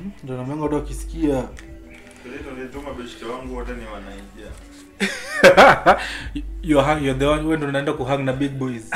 ndio namenga watu wakisikia Kile nilituma beshte wangu wote ni wanaingia. you're, hang- you're the one wewe ndio unaenda kuhang na big boys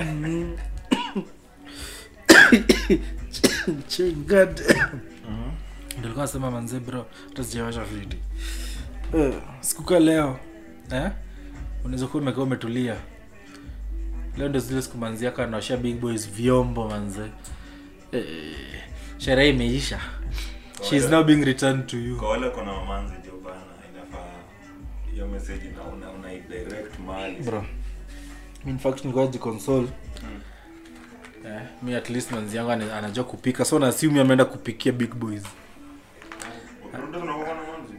chingad ndio nilikuwa nasema manze bro hata sijawasha vidi Eh, sikuka leo eh unaweza kuwa umekaa umetulia leo ndio zile siku manzi yako anaosha big boys vyombo manze eh, sherehe imeisha she is now being returned to you Kwa wale kuna mamanzi jo bana inafaa hiyo message na una una direct mahali. bro in fact nilikuwa jiconsole eh, mi at least manzi yangu ana- anajua kupika so naasiumi ameenda kupikia big boys Ukirudi unakuwa na manzi.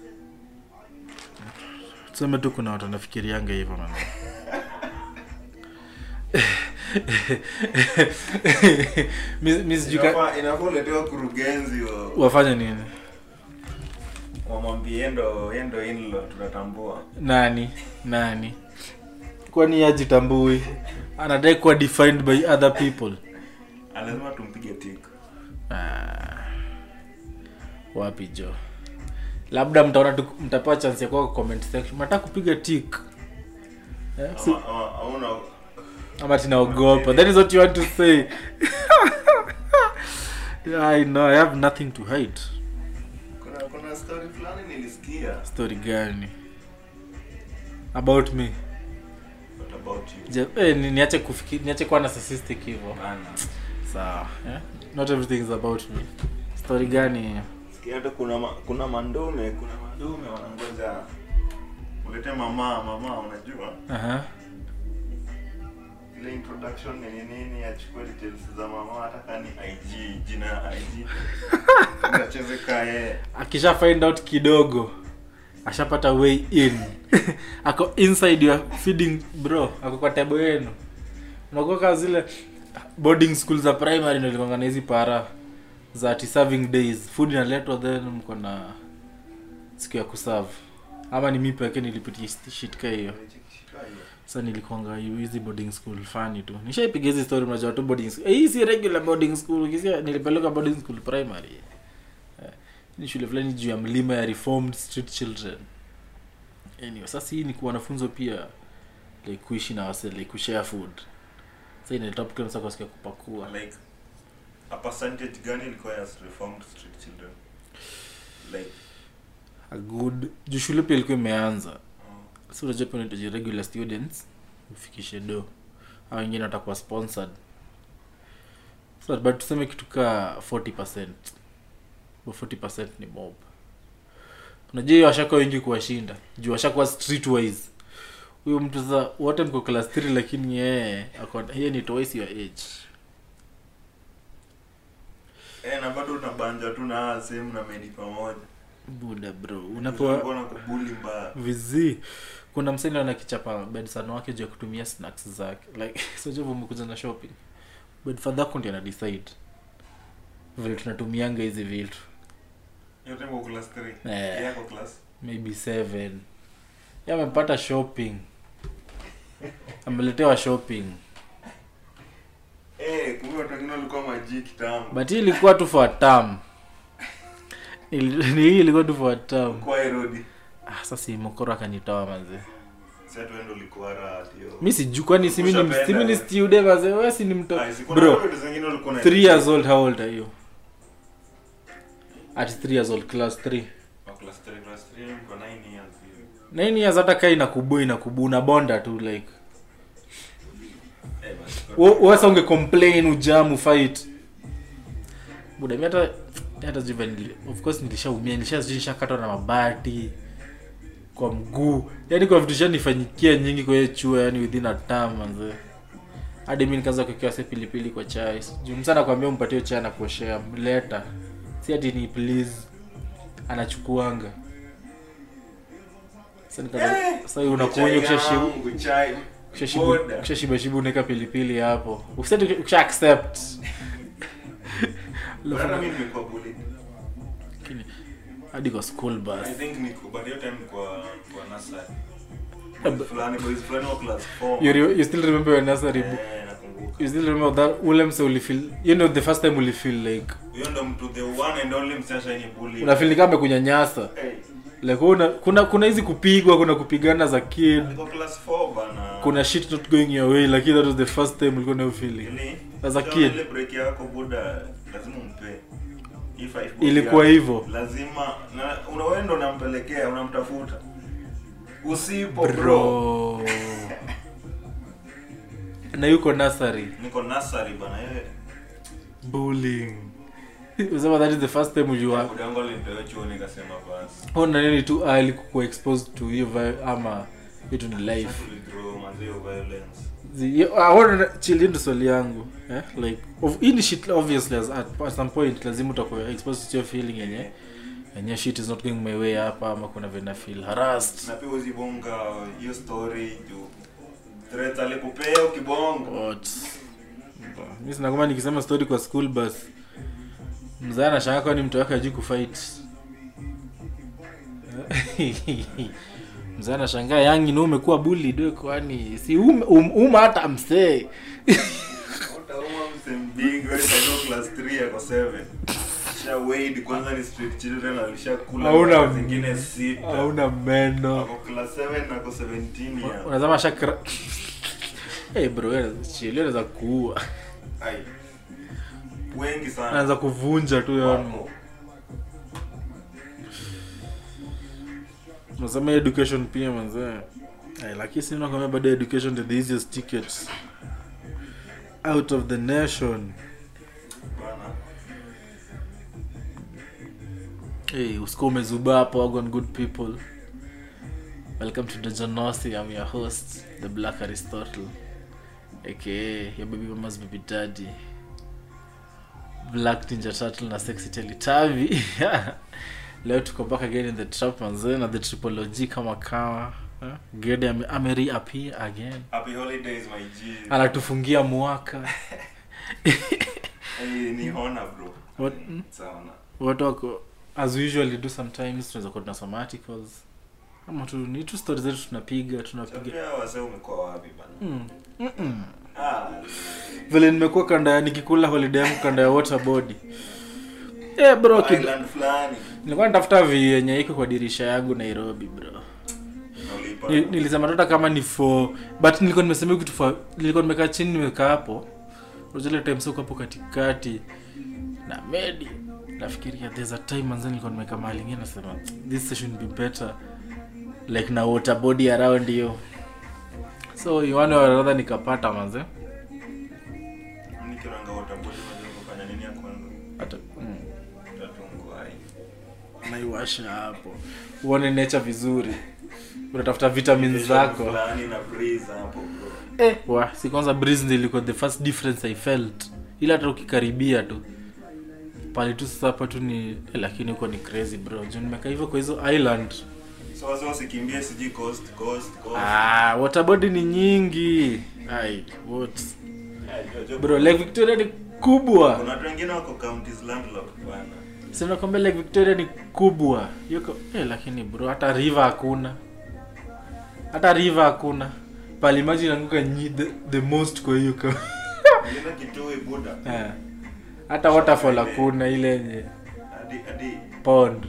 tuseme tu kuna watu wanafikirianga hivyo man Mi- mi sijui ka- Inafaa inafaa uletewa kurugenzi wa wafanye nini wamwambie endo endo inlo tunatambua. nani nani kwani ajitambui anadai kuwa defined by other people Lazima tumpige tik. Ah, wapi jo labda mtaona tu mtapewa chance ya kuwa kwa comment section mnataka kupiga tik eh, si, Ama ama hauna ama tinaogopa that is what you want to say yeah, i know i have nothing to hide kuna kuna story fulani nilisikia story gani about me what about you? Je, eh, ni- niache kufikiri niache kuwa narcissistic hivyo Bana. sawa eh? not everything is about me story gani Sikia hata kuna ma, kuna mandume kuna mandume wanangoja ulete mama mama unajua Aha. ile introduction ni nini achukue details za mama hata kama ni IG jina ya IG acheze kae akisha find out kidogo ashapata way in ako inside your feeding bro ako kwa table yenu unakuwa kama zile boarding school za primary nilikwanga na hizi para za ati serving days food inaletwa then mko na siku ya kuserve ama ni mi pekee nilipitia shit ka hiyo sa nilikwanga hizi boarding school fani tu nishaipiga hizi story mnajua tu boarding school eh, hii si regular boarding school ukisia nilipeleka boarding school primary eh, ni shule fulani juu ya mlima ya reformed street children anyway sasa hii ni kwa wanafunzo pia like kuishi na wase like kushare food sasa inaleta hapo kila mtu akasikia kupakua like a percentage gani ilikuwa ya reformed street children like a good juu shule pia ilikuwa imeanza uh, so unajua pia unahitaji regular students ufikishe do au wengine watakuwa sponsored so, but tuseme kitu ka 40 Bo 40 ni mob unajua hiyo washakuwa wengi kuwashinda juu washakuwa streetwise huyo mtu sasa wote mko class 3 lakini yeye ako- yeye ni twice your age eh na bado unabanja tu na sehemu na medi pamoja buda bro unapewa Unakuwa na kubuli mbaya vizi kuna mseni anakichapa bedsan wake juu ya kutumia snacks zake like sojavu umekuja na shopping bedfadha yako ndi anadecide vile tunatumianga hizi vitu yote kwa class 3 Eh. yako class maybe seven Yeye amepata shopping ameletewa shopping eh kumbe watu wengine walikuwa maji kitambo but hii ilikuwa tu for a term Ili- ni hii ilikuwa tu for a term kwa erodi ah, sasa mokoro akanitoa manze sasa tu ndo ulikuwa raha hiyo mi sijui kwani si mimi ni- Ushapenda, si mimi ni eh. stude manze wewe si ni mto Ah, si kuna bro vitu zingine ulikuwa na three years old how old are you at three years old class three Kwa class 3 class 3 niko 9 years hivi nine years hata kai inakubu inakubu unabonda tu like eh basi Wo- wewe sasa unge complain ujamu fight buda mi hata hata sijui vile nili- of course nilishaumia nilisha sijui nishakatwa na mabati kwa mguu yaani kwa vitu shanifanyikia nyingi kwa hiyo chuo yani within a term manze hadi mi nikaanza kuwekewa se pilipili kwa chai juu msana kwambia umpatie chai na kuoshea leta si ati ni please anachukuanga sasa nikaanza sasa hiyo unakunywa ukishashibu yangu, chai Ukishashibu- boda. ukishashibashibu unaweka pilipili hapo ukisema ukisha accept Hata mimi nimekuwa bullied. Lakini, hadi kwa school I bus think niko but hiyo time kwa kwa nursery. Eh, Boys fulani boys fulani wa class 4. you, re- you still remember your nursery book Eh, nakumbuka. nakumbuka you still remember that ule mse ulifeel you know the first time ulifeel like huyo ndo mtu the one and only msichana yenye bully unafeel ni kama amekunyanyasa hey, like una, kuna kuna hizi kupigwa kuna kupigana za kid niko class 4 bana kuna shit not going your way lakini that was the first time ulikuwa nayo feeling Ili- As a kama kid. ile break yako buda lazima umpe Hii five bob Ilikuwa yako, hivyo. lazima na unawenda unampelekea unamtafuta usipo bro, bro na yuko nasary niko nasari bana yeye bullying usema that is the first time ujua buda yangu alinitoa chuo nikasema basi ona nini tu early kukuwa exposed to hiyo vi- ama vitu ni life Withdraw, manze, hiyo violence The- yo- I wanna chill into swali yangu eh? like of hii ni shit obviously as at, at some point lazima utakuwa exposed to your feeling yenye yenye shit is not going my way hapa ama kuna vena feel harassed na pia uzibonga hiyo story juu threat alikupea ukibonga What? mi sinakuma nikisema story kwa school bus mzee anashanga kwani mtu wake ajui kufight mzee anashangaa yangi na umekuwa bullied we kwani si ume, um, uma hata msee utauma msembingi wewe sasa class 3 yako 7 sha wade kwanza ni street children alishakula Hauna- mara zingine sita hauna meno ako class 7 na ako 17 ya unazama shakra hey bro chili anaweza kuua ai wengi sana anaweza kuvunja tu yani wako unasema education pia manzee Ay, lakini si nakwambia bado education the easiest ticket out of the nation bana hey usikuwa umezuba hapo wagon good people welcome to the jonosi i'm your host the black aristotle aka your baby mama's baby daddy black ninja turtle na sexy telitavi leo tuko back again in the trap manze na the tripology kama kawa eh? gede ame, ame reappear again happy holidays my g anatufungia mwaka hey, ni hona bro What? mm? sana watu wako as we usually do sometimes tunaweza kuwa tunasoma articles ama tu ni tu stories zetu tunapiga tunapiga Chapia wase umekuwa wapi bana mm. Mm-mm. ah vile nimekuwa kanda ya nikikula holiday yangu kanda ya waterboard eh bro kid, island fulani nilikuwa natafuta vi yenye iko kwa dirisha yangu nairobi bro na ulipa Ni- nilisema tota kama ni for but nilikuwa nimesema hiyo kitu for nilikuwa nimekaa chini nimekaa hapo zile time soko hapo katikati na medi nafikiria there's a time manzani nilikuwa nimekaa mahali ingine nasema this session be better like na water body around you so you one or another nikapata manze nikiranga watambuli unajua kufanya nini ya kwanza hata mm, tatungu ai naiwasha hapo uone nature vizuri unatafuta vitamins zako fulani na breeze hapo bro eh, wa si kwanza breeze ndio ilikuwa the first difference i felt ila hata ukikaribia tu pale tu sasa hapa tu ni eh, lakini huko ni crazy bro juu nimekaa hivyo kwa hizo island so wase wasikimbie sijui coast coast coast ah, waterbody ni nyingi ai what Yeah, jo- jo- bro lake victoria ni kubwa kuna watu wengine wako counties landlocked bana sinakwambia lake victoria ni kubwa yuko eh, lakini bro hata river hakuna hata river hakuna pale maji inaanguka nyi the, the most kwa hiyo ka Nilienda Kitui buda Eh. hata waterfall hakuna ile yenye hadi hadi pond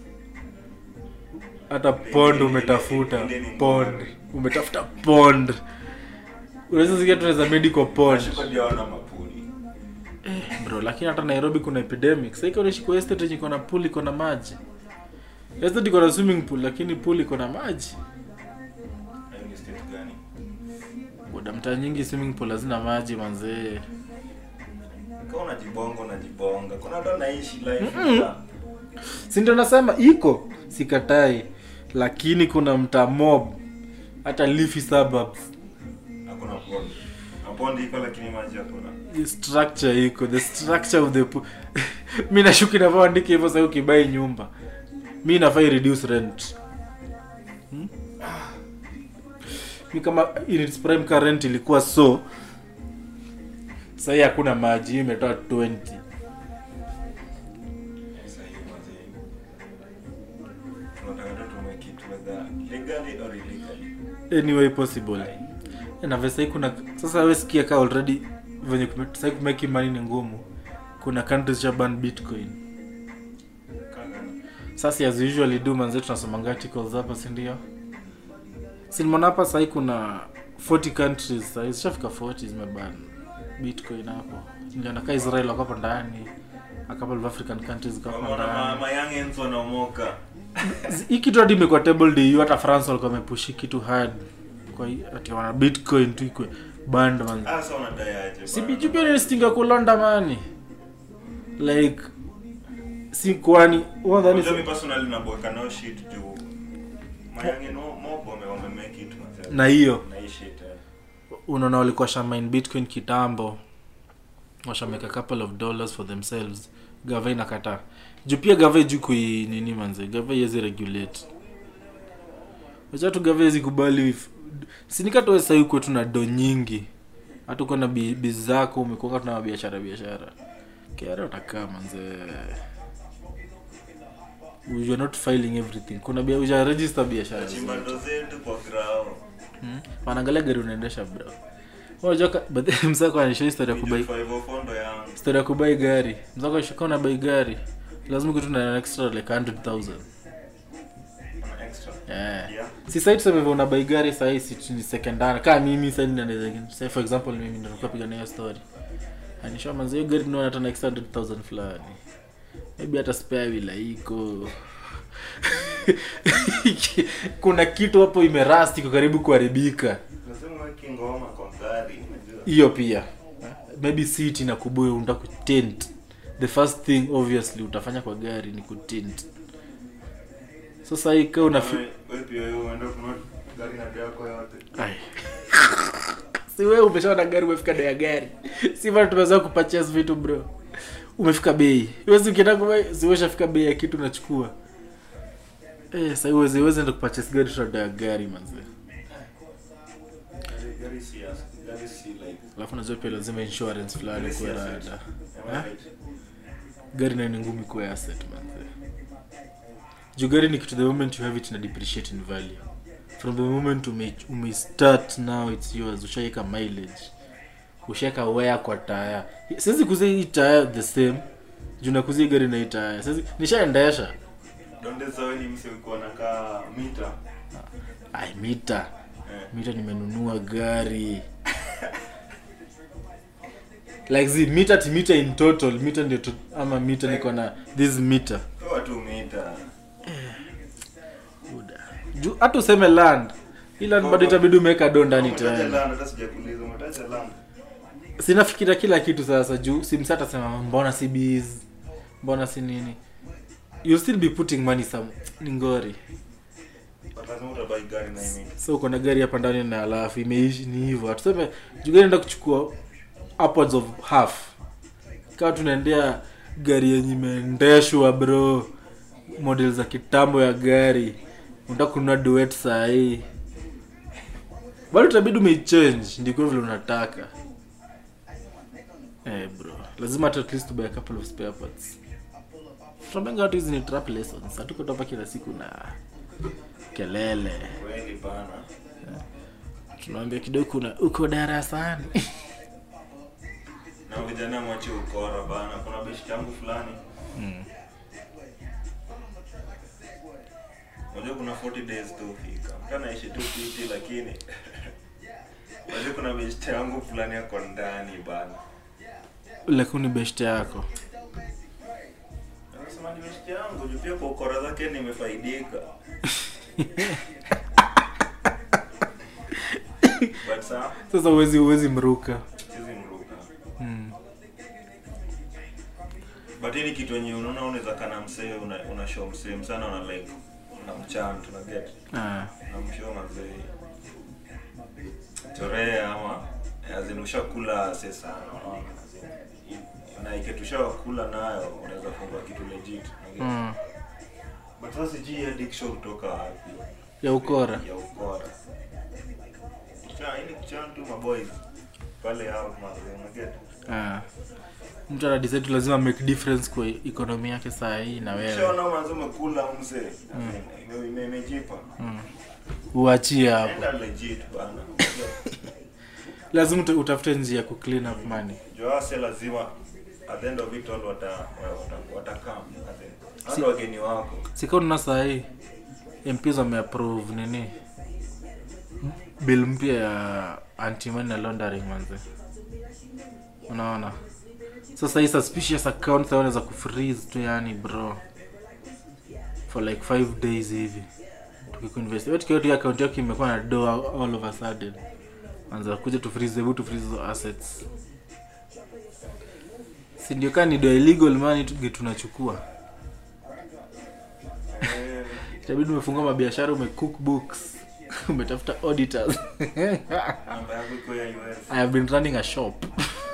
hata pond ile- umetafuta ile ni pond ngori. umetafuta pond unaweza sikia tunaweza medical pond Nashuka ndio wana mapuli bro lakini hata nairobi kuna epidemic sasa unaishi kwa estate yenye iko na pool iko na maji estate iko na swimming pool lakini pool iko na maji Hayo ni state gani boda mtaa nyingi swimming pool hazina maji manzee kama unajibonga unajibonga kuna watu wanaishi life za- si ndio nasema iko sikatai lakini kuna mtaa mob hata leafy suburbs hakuna pond na pond iko lakini maji hakuna The structure iko the structure of the pool mi nashuki navyoandika hivyo sahii ukibai nyumba mi nafai reduce rent hmm? mi kama in its prime car rent ilikuwa so sahii hakuna maji hiyo imetoa 20 Sasa hiyo mazee. Tunataka tu tume kitu whether legally or illegally. anyway possible na vesa hii kuna sasa we sikia ka already venye kume- sai kumeki money ni ngumu kuna countries cha ban bitcoin sasa as usually do manze tunasomanga articles hapa si ndio si nimeona hapa sahii kuna 40 countries sahii zishafika 40 zimeban bitcoin hapo niliona ka israel wako hapo ndani a couple of african countries ziko hapo Wameona ma- ndani mayoungins wanaomoka hii kitu hadi imekuwa table du hata france walikuwa wamepushi kitu hard kwa hii- ati wana bitcoin tu ikwe band man hasa wanadayaje si bana? bijupia nistinga kulonda mani like si kwani wadhani Unajua mi personally naboeka nao shit juu mayoungin mo- mob wame- wamemake it manze. na hiyo na hii shit eh. unaona walikuwa shamine bitcoin kitambo washameka couple of dollars for themselves gava inakataa juu pia gava juu kui nini manze gava iwezi regulate wachatu gava iwezi kubali if- sinikatoe sahii kwetu na do nyingi hata uko na bi- bizi zako umekuanga tuna biashara biashara kera utakaa manze you're not filing everything kuna bia uja register biashara Nachimba zote. ndo zetu kwa grao Hmm? wanaangalia gari unaendesha bro unajua msako anisha historia ya kubai 504 ndo yangu historia ya kubai gari msako shika una bai gari lazima kitu na extra like 100000 Kuna extra yeah yeah si sasa tuseme hivyo una bai gari sasa si ni second hand kama mimi sasa ninaweza say for example mimi ndio nilikuwa piga nayo story anisha manzo hiyo gari ndio hata na extra 100000 fulani maybe hata spare wheel iko kuna kitu hapo imerasti iko karibu kuharibika nasema weki ngoma kwa gari unajua hiyo pia maybe seat na kubuye unataka kutint the first thing obviously utafanya kwa gari ni kutint sasa hii kaa una Wewe- wewe pia wewe umeenda kununua gari na gari yako yote Ai. si wewe umeshaona gari umefika bei ya gari si bado tumeweza kupurchase vitu bro umefika bei huwezi ukienda kwa si wewe ushafika bei ya kitu unachukua eh sasa huwezi huwezi enda kupurchase gari tuta ya gari manze Gari- gari si ya- gari si like alafu unajua pia lazima insurance fulani gari si kwa asset. rada Am I Eh? right? gari nayo ni ngumi kuwa asset manze juu gari ni kitu the moment you have it ina depreciate in value from the moment ume, ume start now it's yours ushaika mileage ushaeka wear kwa taya siwezi kuzia hii taya the same juu nakuzia gari na hii taya siwezi nishaendesha Donde sawe ni mse uko nakaa mita ai mita eh. mita nimenunua gari like zi mita ti mita in total mita ndio to, ama mita niko na this mita toa tu mita Buda. Juu hata useme land hii land bado itabidi umeweka do ndani Umetaja tena land, hata sijakuuliza umetaja land sinafikiria kila kitu sasa juu simsa atasema mbona si bees mbona si nini you'll still be putting money some ni ngori But lazima utabai gari na hii mita so uko na gari hapa ndani na alafu imeishi ni hivyo atuseme juu gari enda kuchukua upwards of half kawa tunaendea gari yenye imeendeshwa bro model za kitambo ya gari unataka kununua duet sahii bado utabidi umeichange ndiko vile unataka eh bro lazima hata at least buy a couple of spare parts tunabenga watu hizi ni trap lessons hatuko tu hapa kila siku na kelele kweli bana tunawambia kidogo kuna uko darasani na vijana mwache ukora bana kuna beshi yangu fulani unajua kuna 40 days tu fika mtu anaishi tu fiti lakini unajua kuna beshi yangu fulani yako ndani bana lakini beshte yako Anasema ni beshi yangu juu pia kwa ukora zake nimefaidika but saa sasa uwezi uwezi mruka sizi mruka mm. but hii ni kitu yenye unaona unaweza kana msee una, una show msee msana una like una mchan tuna get ah. na mshow mazee chorea ama azin ushakula se sana unaona as in, na iketushawakula nayo unaweza fungua kitu legit na get. mm. but sasa sijui hii addiction kutoka wapi ya ukora ya ukora Cha- hii ni kuchan tu maboys pale out mazee una get ah. mtu anadecide lazima make difference kwa ekonomi yake saa hii na wewe shaona manzo umekula mzee Ime- ime- imejipa mm. uachie hapo enda legit bana lazima uta- utafute njia ya kuclean up money joase lazima at the end of it all wata wata- watakam at the- hata Si- wageni wako sikauna sahii mps wameapprove nini bill mpya ya anti-money na laundering manze unaona sasa hii suspicious accounts wanaweza kufreeze tu yani bro for like five days hivi tukikuinvest wewe tukiwa tu account yako imekuwa na do all of a sudden anza kuja tu freeze hebu tu freeze hizo assets si ndio kama ni do illegal money tu- tunachukua Eh, itabidi umefungua mabiashara umecook books umetafuta auditors namba yako iko ya us i have been running a shop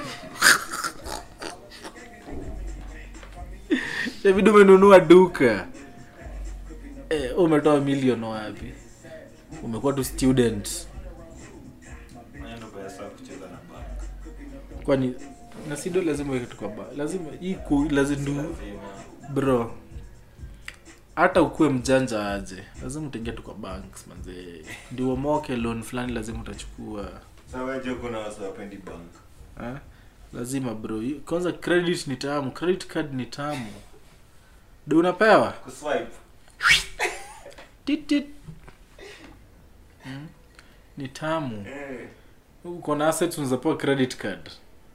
itabidi umenunua duka eh, umetoa milion wapi umekuwa tu student Hiyo ndo pesa ya kucheza na bank kwani na sido lazima uweke tu kwa ba lazima hii ku lazima ndu lazima bro hata ukuwe mjanja aje lazima utaingia tu kwa banks manze ndio uomoke loan fulani lazima utachukua sasa wewe je kuna watu wapendi bank ha? lazima bro Hii- kwanza credit ni tamu credit card ni tamu do unapewa kuswipe Tit, tit. Mm. ni tamu eh uko na assets unazapewa credit card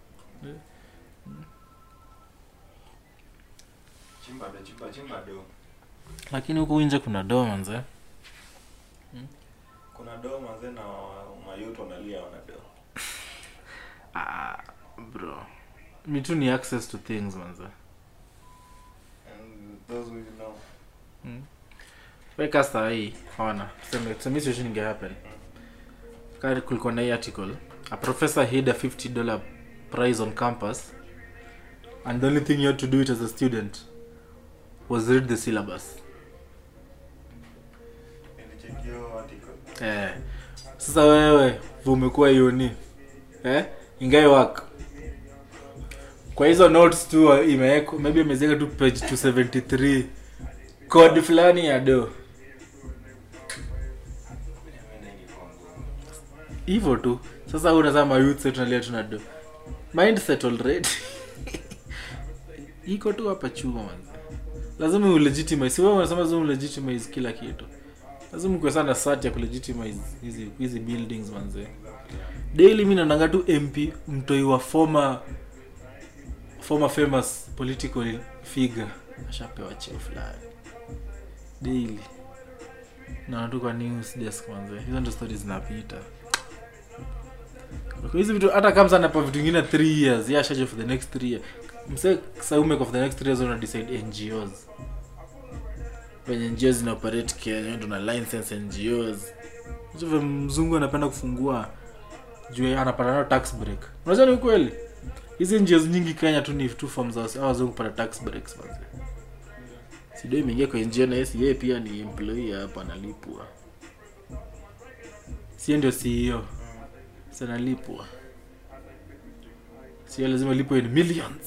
chimba do chimba chimba do lakini huku nje kuna do manze kuna do manze na mayuto wanalia wana do ah, bro mi tu ni access to things manze and those who know weka saa hii ona tuseme tuseme hiyo situation ingehappen kari kulikuwa na hii article a professor hid a 50 dollar prize on campus and the only thing you had to do it as a student was read the syllabus nilichekio article eh. sasa wewe umekuwa yuni eh? ingai work kwa hizo notes tu imewekwa maybe ameziweka tu page 273 code fulani ya do mimi ingekuwa ngumu hivyo tu sasa huu unasema youth set tunalia tuna do mindset already iko tu hapa chuma manzi lazima ulegitimize si wewe unasema lazima ulegitimize kila kitu lazima kuwe sana sati ya kulegitimize hizi hizi buildings manze daily mi naonanga tu mp mtoi wa former former famous political figure ashapewa cheo fulani daily naona tu kwa news desk manze hizo ndo stories zinapita kwa hizi vitu hata kama sana pa vitu vingine 3 years yeah shaje for the next 3 years mse saume for the next 3 years una decide NGOs venye NGOs zina operate Kenya ndo na license NGOs hizo vya mzungu anapenda kufungua juu anapata nayo tax break unajua ni ukweli hizi NGOs nyingi Kenya tu ni two forms za hao wazungu kupata tax breaks manze sido imeingia kwa NGO na yesi yeye pia ni employee hapa analipwa sie ndio CEO sanalipwa sio lazima lipwe in millions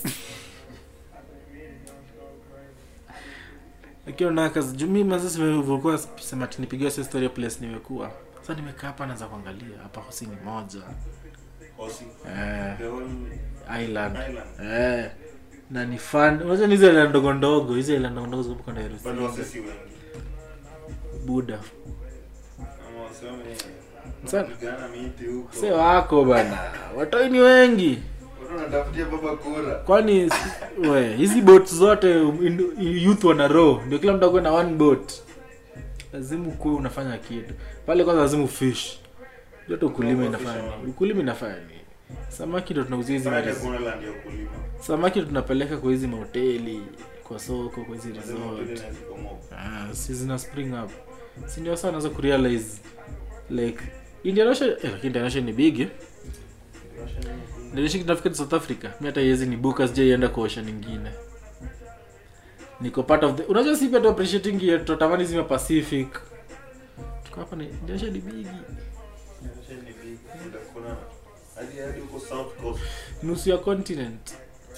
lakini unaona kazi juu mimi sasa ulikuwa sema ati nipigiwa sio story ya place nimekuwa sasa nimekaa hapa naanza kuangalia hapa hosi ni moja Hosi. eh, The whole island island. eh, na ni fun unajua ni hizo island ndogo ndogo hizo island ndogo ndogo ziko kwenda Bado Nairobi wasisi wengi. buda Ama waseme Sana. wanapigana miti huko. sio wako bana watoi ni wengi Watu wanatafutia baba kura. kwani si- we hizi boat zote in- youth wana row ndio kila mtu akuwe na one boat lazima ukuwe unafanya kitu pale kwanza lazima ufish jote ukulima inafanya nini? ukulima inafanya nini samaki ndo tunauzia hizi Pale mares- kuna land ya kulima. samaki ndo tunapeleka kwa hizi mahoteli kwa soko kwa hizi Lazima hoteli resort na zikomo. ah, si zina spring up si ndio sana naweza kurealize like Indian Ocean eh, lakini Indian Ocean ni big eh? Nilishi nafikiri South Africa. Mi hata yezi ni buka sijaienda kwa ocean nyingine. Niko part of the unajua si pia tu appreciating yetu tunatamani zima Pacific. Tuko hapa ni ndio ni big. Kuna hadi hadi huko South Coast. Nusu ya continent.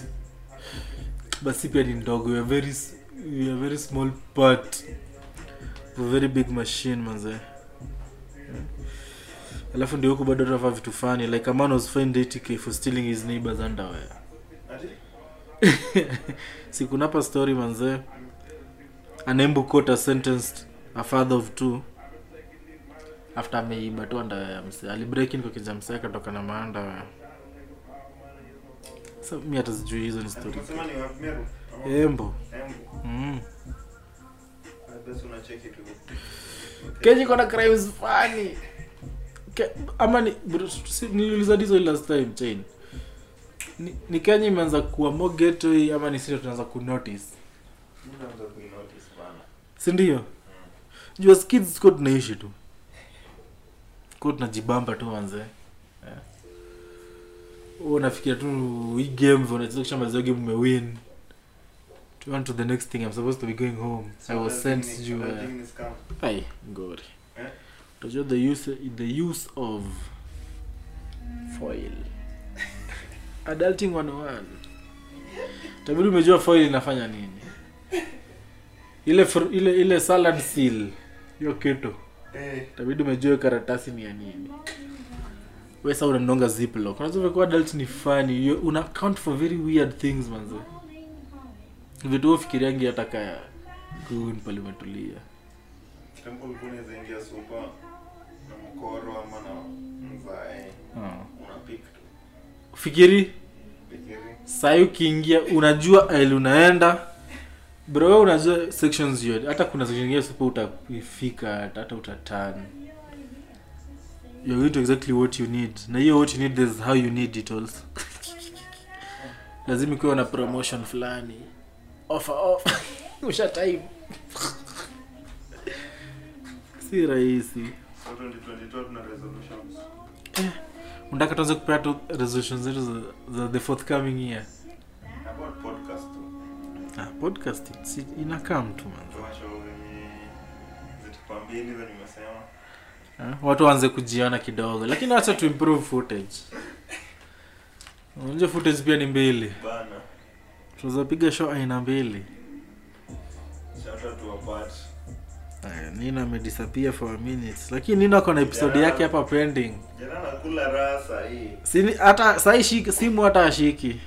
Basi pia ni ndogo. We are very s- we are very small part of a very big machine manze. alafu ndio huku bado tunavaa vitu fani like a man was fined 80k for stealing his neighbor's underwear Ati? sikunapa story manzee anembu court has sentenced a father of two after ameiba tu underwear ya mse alibreak in kwa kija mse akatoka na maandawea sa mi hata sijui hizo ni story Unasema ni wapi Meru? Ama embo Embu? mm. Ah, basi unacheki tu. kenya iko na crimes fani Ke, ama ni bro, si- niliuliza dizo hili last time chain ni, ni kenya imeanza kuwa more gateway ama ni sisi tunaanza kunotice Unaanza kuinotice bana. sindio jua skids ko tunaishi tu ko tunajibamba tu manze yeah. unafikiria tu hii game vile unacheza kushamaliza game umewin to on to the next thing i'm supposed to be going home i So was that sent thing ni- sijuu that eh, thing ni scam. ai ngori Eh? utajua the use the use of foil adulting 101 tabidi umejua foil inafanya nini ile fr- ile ile salad seal hiyo kitu Eh, tabidi umejua hiyo karatasi ni ya nini we sa unanonga ziplock unaweza vikuwa adult ni funny you, una account for very weird things manze vitu huo fikiriangi hata kaya gun pale umetulia tempo ulikuwa unaweza ingia supa na mkoro ama na mzae. Unapik tu. fikiri Fikiri. sai ukiingia unajua aili unaenda bro wewe unajua sections yote hata kuna section ingine super utafika hata utatan you're going to exactly what you need na hiyo what you need is how you need it also lazima ikiwa na promotion fulani offer offer usha time si rahisi So 2022 tuna resolutions. unataka tuanze kupea tu resolutions zetu za, za the forthcoming year About podcast tu. ah, podcast it's, inakam tu man Tuwasho wenye zitupa mbili za nimesema. Ah, watu waanze kujiona kidogo lakini wacha tu improve footage unajua footage pia ni mbili Bana. tunaweza piga show aina mbili Shout out to Apat. Aya, nina amedisappear for a minute lakini nina ako na episode yake hapa pending Jana nakula raha saa hii. Sini, hata sai shiki simu hata ashiki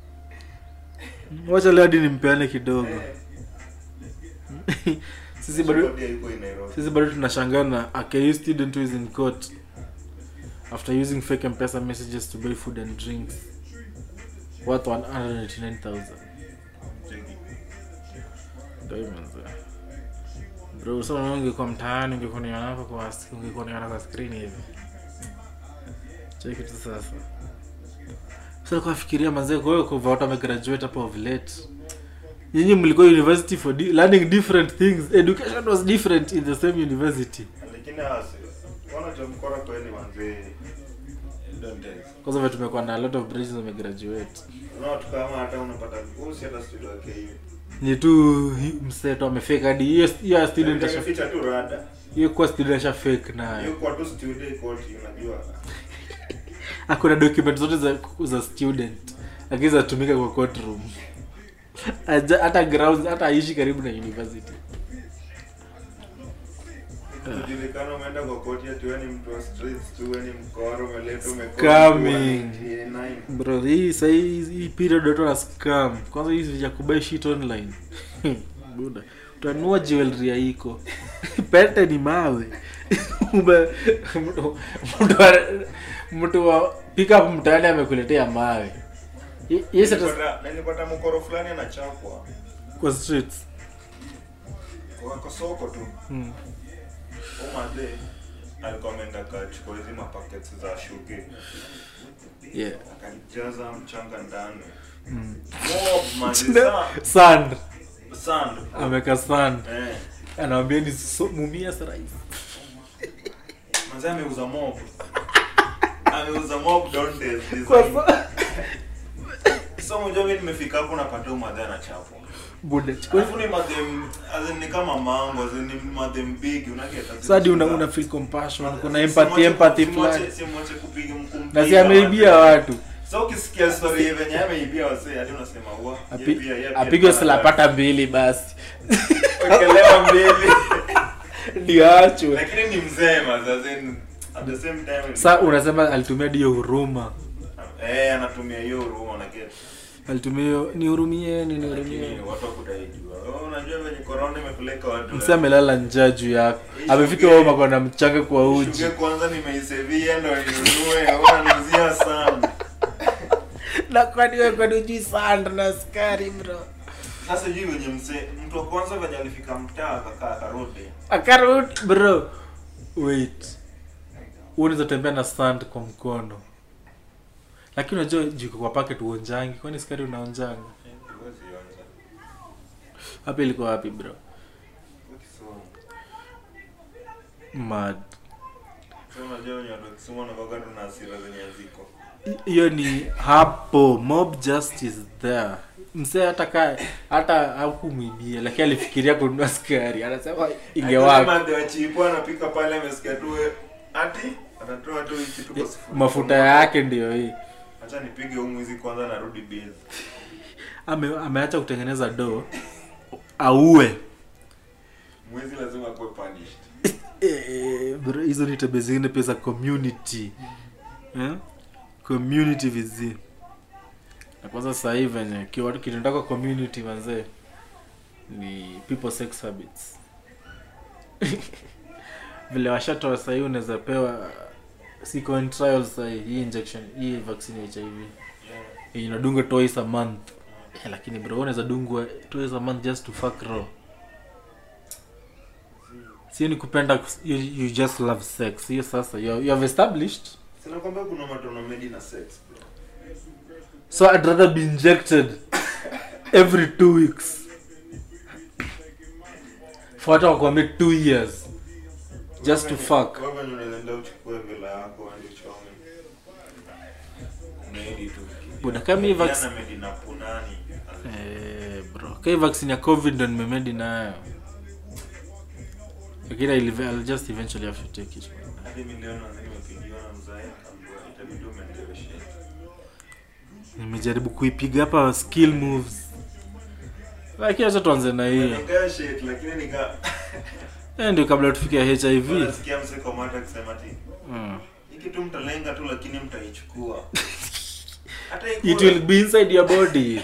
wacha leo hadi nimpeane kidogo Eh, sisi bado Kodi haiko in Nairobi. sisi bado tunashangaa na a KU student who is in court after using fake mpesa messages to buy food and drinks worth 189000 Cheki. Diamonds, eh. bro so unaona ungekuwa mtaani ungekuwa niona hapo kwa ungekuwa niona kwa screen hivi cheki tu sasa sasa kwa fikiria manzee kwa hiyo kwa watu wamegraduate hapo of late nyinyi mlikuwa university for di learning different things education was different in the same university Lakini hasi. Wana jamkora kweli manzee. Don't tell. kwanza vile tumekuwa na a lot of bridges wamegraduate Unaona tu kama hata unapata usi hata studio yake hiyo. ni tu hi- mseto amefake hadi hiyo hiyo student asha Ficha tu rada. hiyo kwa student asha fake nayo Hiyo kwa tu studio koti unajua. akuna document zote za, za student lakini zatumika kwa courtroom Aja- hata grounds hata aishi karibu na university Kujulikana umeenda kwa koti ati wewe ni mtu wa streets tu wewe ni mkoro umeleta umekodi. Scamming. 189. bro hii sahii hii period watu wana scam kwanza hizi vya kubai shit online buda utanua jewelry ya iko pete ni mawe Ume- mtu- mtu wa- mtu wa pick up mtaani amekuletea mawe Ye- yes hata Nilipata- nilipata mkoro fulani anachapwa kwa streets kwa kwa soko tu hmm. umadhe alikuwa ameenda kachukua hizi mapaketi za shuge yeah akajaza mchanga ndani hmm. Mob, manzi, sa- sand sand ameka sand eh anawambia ni so, mumia sarais manzi ameuza mob ameuza mob don't days kwa design sa- so mjua mimi nimefika hapo napata umadhe anachapwa buda chukua Alafu ni madem as in ni kama mango as in ni madem big unaketa sadi una, una feel compassion kuna empathy empathy fulani simwache kupiga mkumpiga na si ameibia watu so ukisikia story hii venye ameibia wasee hadi unasema wa Api- yeye pia- yeye pia apigwe alikuwa slapata mbili basi anataka- wekelewa mbili ndio achwe lakini ni mzee mazi as in at the same time sa unasema alitumia hiyo huruma eh anatumia hiyo huruma na get alitumia hiyo nihurumieni lakini nihurumie watu wakutaijua oh, unajua venye corona imepeleka watu msi amelala njaa juu yako amefika home ako na mchanga kwa uji Shuge kwanza nimeisevia ndo ninunue unanuzia sana na kwani wewe kwani ujui sanda na skari bro sasa sijui venye mzee mtu wa kwanza venye alifika mtaa akakaa akarudi akarut bro wait unaweza tembea na sand kwa mkono lakini unajua jiko kwa packet uonjangi kwani skari unaonjanga Huwezi onja. hapa ilikuwa wapi bro Kwa Kisumu. mad Sasa unajua wenye watu wa Kisumu wanakuwaga tu na hasira zenye haziko. I- hiyo ni hapo mob justice there msee hata ka hata hakumwibia lakini alifikiria kununua skari anasema ingewaka Akisema ndio chipo anapika pale amesikia tu we- ati anatoa tu hiki tu kwa sufuria. mafuta yake ndio hii Acha nipige huu mwizi kwanza narudi base. Ame, ameacha kutengeneza do auwe Mwizi lazima akuwe punished. Eh, bro, hizo ni tabia zingine pia za community eh? community vizi na kwanza sasa hivi venye kiwa- kinataka community manzee ni people sex habits vile washatoa sahii unaweza pewa siko in trial sahii hii injection hii vaccine ya hiv Yeah. yenye inadungwa twice a month eh, lakini bro unaweza dungwa twice a month just to fuck raw sio ni kupenda kus- you, you just love sex hiyo sasa you, you have established Sina kwamba kuna matono made na sex bro. so i'd rather be injected every two weeks for hata wakwambia two years just to fuck Wewe venye unaenda uchukue vela yako uende uchome. Made tu. Buda, kama hii vac- Jana made na punani. eh, bro kai vaccine ya covid ndo nimemedi nayo lakini I'll, I'll just eventually have to take it Hadi milioni na nimepigiwa na mzae akaambiwa itabidi umendeleshe. nimejaribu kuipiga hapa skill moves lakini acha tuanze na hiyo Negotiate lakini nika Eh, ndio kabla tufike hiv nasikia mse kwa mata akisema ati mm. hii kitu mtalenga tu lakini mtaichukua. Hata it ikue- will be inside your body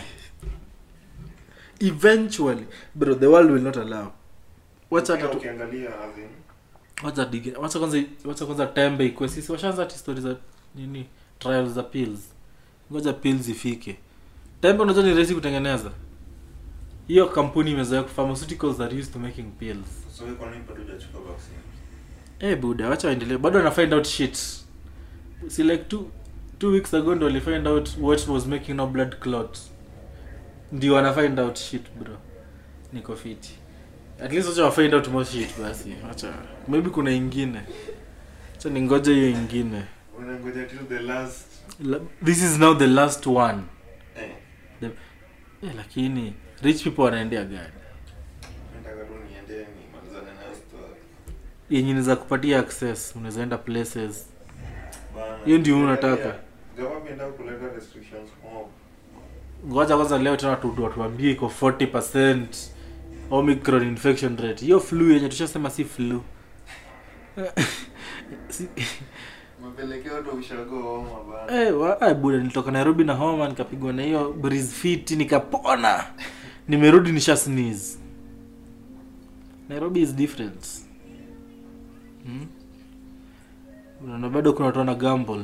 eventually bro the world will not allow wacha hata tu- ukiangalia as in, wacha dige wacha kwanza wacha kwanza tembe ikwe sisi washaanza ati story za nini trials za pills ngoja pills ifike tembe unajua ni rahisi kutengeneza hiyo kampuni imezoea pharmaceuticals are used to making pills so wewe kwa nini bado hujachukua vaccine? Eh buda wacha waendelee bado wana find out shit si like two, two weeks ago ndo wali find out what was making no blood clot ndio wana find out shit bro niko fiti at least wacha wa find out more shit basi wacha maybe kuna ingine acha ningoje hiyo ingine Unangoja till the last La, this is now the last one eh the, eh, lakini rich people wanaendea gani nataka tu niende nimalizane na story. yenye inaweza kupatia access unaweza enda places Bana. Hiyo ndio unataka. Government inataka kuleta restrictions mob. ngoja kwanza leo tena tu- watuambie iko 40 omicron infection rate hiyo flu yenye tushasema si flu si, Mapelekeo watu ushago homa bana. eh, wa- ah, buda nilitoka nairobi na homa nikapigwa na hiyo breeze fit nikapona nimerudi nisha sneeze nairobi is different hmm? unaona bado kuna watu wana gamble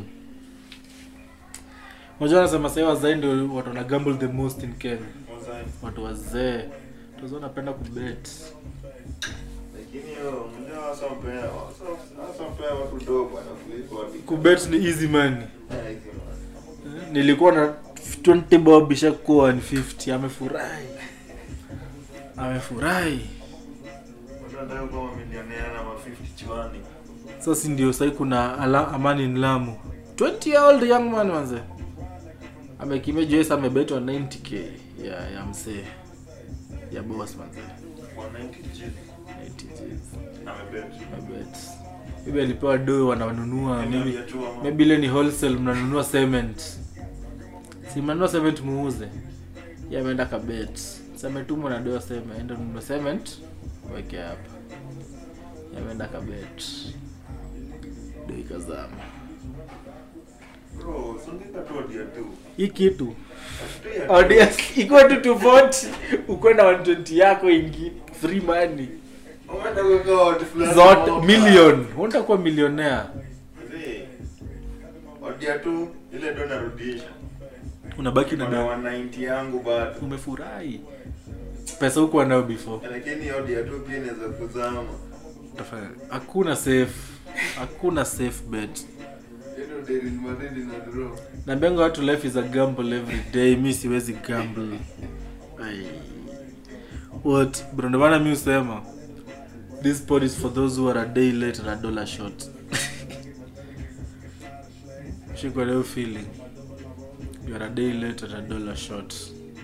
unajua nasema sahii wazai ndio watu wana gamble the most in kenya Mozai. watu wazee tuzo wanapenda kubet Lakini hiyo mmoja wasa mpea wasa wasa mpea watu dogo bana kuliko watu. kubet ni easy money Eh, hizi man. nilikuwa na 20 bob ishakuwa 150 amefurahi amefurahi Watu wanataka kuwa mamilionea na ma 50 chwani. sasa ndio sahii kuna ala, amani in lamu 20 year old young man manze amekimia juesa amebetwa 90k ya ya msee ya boss manze 190 G. 90 Gs. Amebet. amebet maybe alipewa do wananunua maybe Maybe tu ama. maybe ile ni wholesale mnanunua cement si mnanunua cement muuze Yeye ameenda kabet sametumwa na doa sema enda nunua cement weke hapa Yeye ameenda kabet ndio ikazama Bro, sungika tu odia tu. hii kitu Atulia tu. audience ikuwa tu 240 ukuwe na 120 yako ingi free money Umeenda kuweka watu fulani zote moka. million unataka kuwa millionaire Zee, odia tu ile ndo narudisha unabaki na Kuna da 190 yangu bado umefurahi pesa hukuwa nayo before lakini odia tu pia inaweza kuzama Utafanya- hakuna safe hakuna safe bet Ino Real Madrid ina draw. naambianga watu life is a gamble every day mi siwezi gamble Ai. what bro ndio maana mi husema this pod is for those who are a day late and a dollar short shikwa leo feeling you are a day late and a dollar short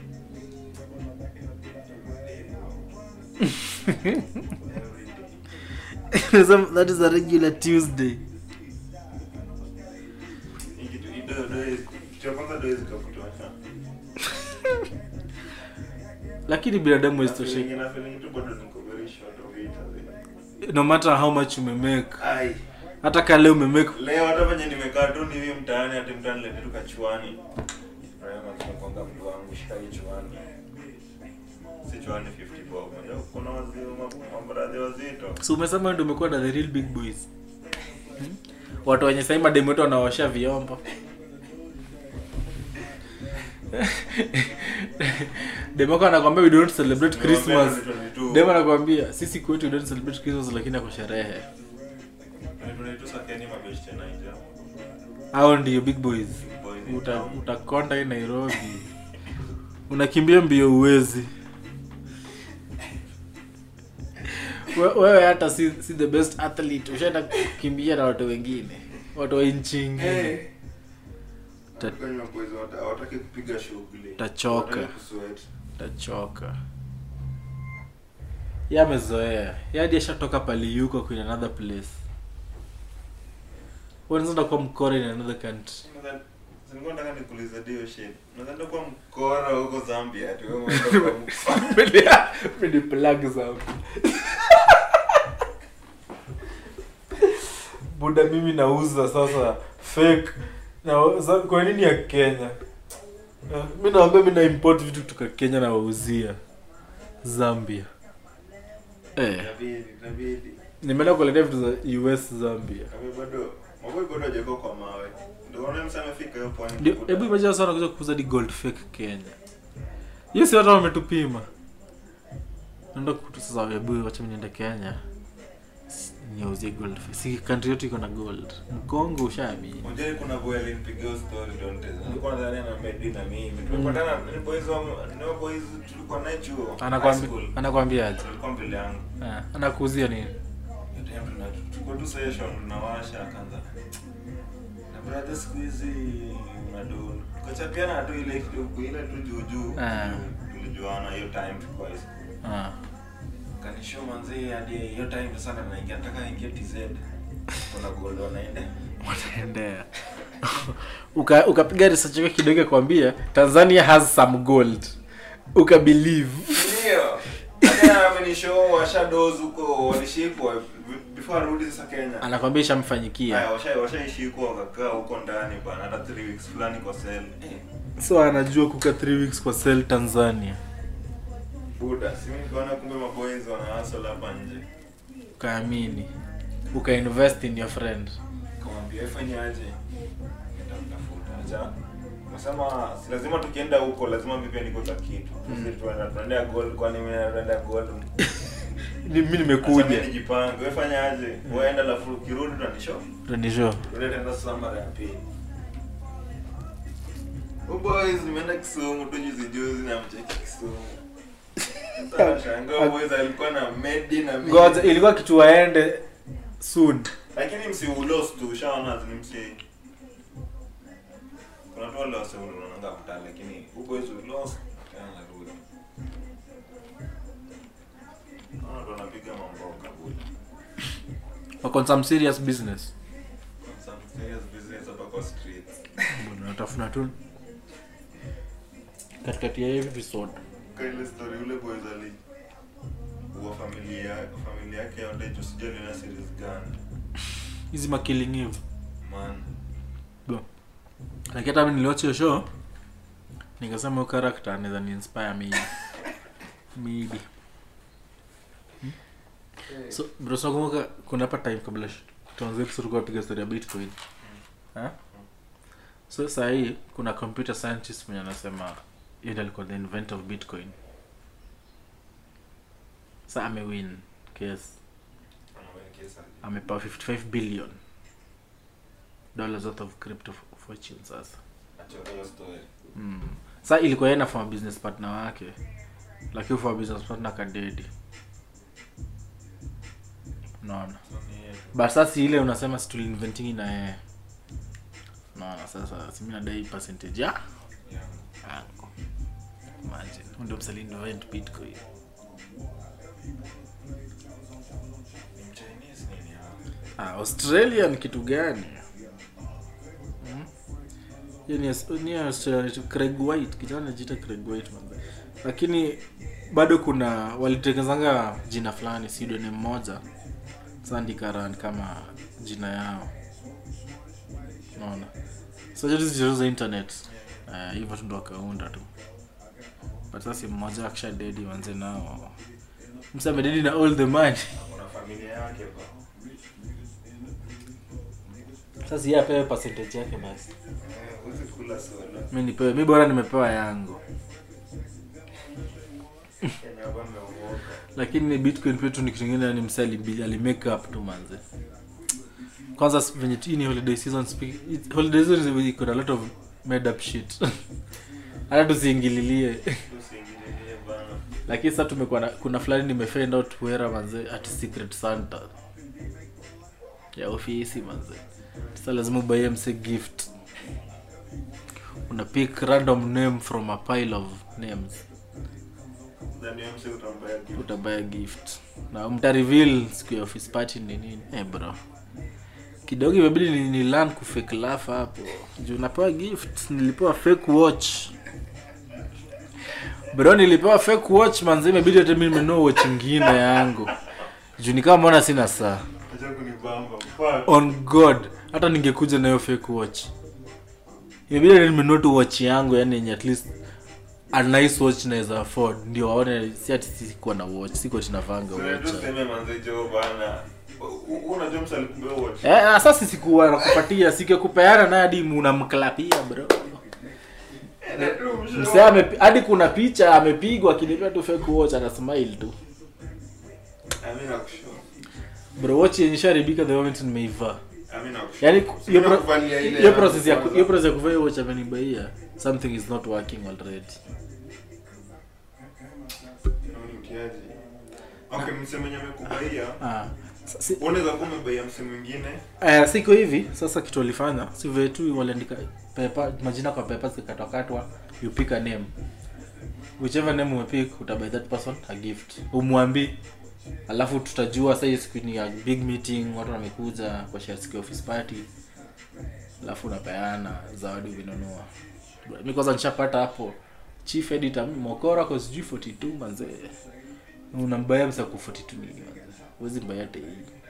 that is a regular tuesday Hii kitu- hii do- do is- kitu ya kwanza do is kakutosha. lakini binadamu Na isitosheki feeling- na feeling tu bado niko very short of it, zee. no matter how much umemake Ai. hata kale umemake leo hata venye nimekaa tu ni hivi mtaani hati mtu anilete tu kachuani Rehema tumekonga mtu wangu shika hii chuani si chuani 50 bob Yo, kuna wazee ma- mabradhi wazito so umesema ndio umekuwa na the real big boys hmm? watu wenye sahii mademu wetu wanaosha vyombo demako anakwambia we don't celebrate christmas Nimewaambia 2022. dem anakwambia sisi kwetu we don't celebrate christmas lakini ako sherehe 2022 sakeni mabeshte naija hao ndio big boys boys in Uta, town. utakonda hii nairobi unakimbia mbio uwezi We- wewe hata si, si the best athlete ushaenda kukimbia na watu wengine watu wa nchi ingine Eh. Ta- Kwenye maboys hawata- hawataki kupiga shughuli Tachoka. Hawataki kusweat. tachoka ye amezoea ye hadi ashatoka pali yuko in another place unaeza kuwa mkora in another country Unadhani- nilikuwa nataka nikuulize dio shit nadhani kuwa mkora huko zambia ati wewe umeenda kwa mkora. Mini plug zangu buda mimi nauza sasa fake na za- kwa nini ya kenya Eh, mi nawambia mi na import vitu kutoka kenya na wauzia zambia eh, Inabidi, inabidi. nimeenda kuletea vitu za us zambia Kami bado maboi bado hajako kwa mawe ndio unaona msa amefika hiyo pwani Ndio, kukuta. hebu imagine sana kuja kuuza di gold fake kenya hiyo si watu wametupima naenda kutu sasa hebu wacha mimi niende kenya S- niuzie gold fake si country yote iko na gold mkongo ushaamini Unajua kuna boy alinipigia hiyo story don't tell. Nilikuwa nadhani ana made na mimi. Tumepatana ni boys wa ni wa boys tulikuwa naye chuo. high anakwambia school. anakwambia aje Alikuwa mbele yangu. Ah, anakuuzia nini Hiyo time tuna- tuko tu session tunawasha akaanza. Na brother siku hizi unadona. Kachapiana tu ile kidogo ile tu juu juu. Ah. Tulijuana hiyo time tulikuwa high school. ah. kanisho manzi hadi hiyo time sana naingia nataka aingie TZ kuna gold wanaenda wanaendea Uka- ukapiga research yako kidogo kwambia tanzania has some gold ukabelieve ndio hata amenishow washadoz huko walishikwa before arudi sasa Kenya anakwambia ishamfanyikia haya washa washaishikwa wakakaa huko ndani bana hata 3 weeks fulani kwa cell eh so anajua kuka 3 weeks kwa sel tanzania buda si mimi nikaona kumbe maboys wana hustle hapa nje ukaamini ukainvest in your friend kamwambia ifanyaje nitamtafuta acha nasema si lazima tukienda huko lazima mimi pia niko za kitu sisi tunaenda tunaenda gold kwani mimi naenda gold Ni- mi Acha nimekuja mimi nijipange wewe fanyaje wewe enda lafu ukirudi utanishow tanisho Tuende tena sasa mara ya pili Oh boys nimeenda Kisumu tu juzi juzi na mcheki Kisumu Sasa shangaa boys alikuwa na medi na mimi ngoja ilikuwa kitu waende soon lakini msi ulos tu ushaona ni msi kuna tu wale wase unaonanga mtaa lakini who boys ulos tena narudi naona tu wanapiga mambo kabula wako on some serious business some serious business hapa kwa streets Bwana, natafuna tu katikati ya hivi episode Kwa ile story ule boys ali wa familia familia yake yote juu sijui aliona series gani hizi makilling eve man lakini hata mi niliwatch hiyo show nikasema huyo character anaweza ni inspire me maybe Hmm? so bro so nakumbuka kuna hapa time kabla sh- tuanze episode tulikuwa tupiga story ya bitcoin ha? so saa hii kuna computer scientist mwenye anasema yeye ndiye alikuwa the inventor of bitcoin sa amewin case amepewa 55 billion dollars worth of crypto fortune sasa mm. sa ilikuwa yeye na former business partner wake lakini former business partner kadedi unaona but sasa ile unasema si tuliinventingi na yeye unaona sasa simi nadai percentage ya yangu imagine Huyu ndio msali invent bitcoin ah, australia ni kitu gani Hmm? Hiyo ni Aus- ni australia ni craig white kijana anajiita craig white man lakini bado kuna walitengenezanga jina fulani pseudonym moja sandikaran kama jina yao naona so hizo hizo za internet Eh, hivyo tu ndo wakaunda tu but sasa mmoja akisha dedi wanze nao msame dedi na all the money kuna familia yake ba sasa yeye apewe percentage yake basi Eh, huwezi kula solo mi nipewe mi bora nimepewa yangu Kenya hapa ameogopa lakini bitcoin pia tu ni kitu ingine ni msee ali alimake up tu manze kwanza s- venye tu- hii ni holiday season speak- it- holiday season is- iko na a lot of made up shit hata tusiingililie usiingililie bana lakini sasa tumekuwa na kuna fulani nimefind out wera manze at secret santa ya ofisi manze sasa lazima ubaie mse gift una pick random name from a pile of names ndani ya mse utambaya gift utabaya gift na mta reveal siku ya office party ni nini eh bro kidogo imebidi ni, ni learn kufake laugh hapo juu napewa gift nilipewa fake watch bro nilipewa fake watch manzi imebidi hata mimi nimenunua watch ingine yangu juu ni kama mbona sina saa acha kunibamba fuck on god hata ningekuja nayo fake watch imebidi hata nimenunua tu watch yangu yani yenye at least a nice watch naweza afford ndio waone si ati sikuwa na watch siko tinavanga so watch ndio sema manze jo bana U- u- unajua mse alikumbea watch Eh, na sasa sikuwa nakupatia sikekupeana naye hadi unamklapia bro msee amepi- hadi kuna picha amepigwa akinipea tu fake watch ana smile tu Ami nakushow. bro watch yenye sharibika the moment nimeivaa Ami nakushow. yani Si hiyo pro- unakuvalia ile hiyo ya process ya ku- kwanza. hiyo process ya kuvaa hiyo watch amenibaia something is not working already Hiyo ni utiaji. Okay, mse mwenye amekubaia ah sa- si- unaweza kuwa umebaia mse mwingine Eh, siko hivi sasa kitu walifanya si vile tu waliandika pepa majina kwa pepa zikatwakatwa you pick a name whichever name umepick utabuy that person a gift umwambi alafu tutajua sasa hiyo siku ni ya big meeting watu wamekuja kwa share siku ya office party alafu unapeana zawadi ukinunua mi kwanza nishapata hapo chief editor mokora kwa sijui 42 manzee unambaya msaku 42 nini manzee huwezi mbaya hata hii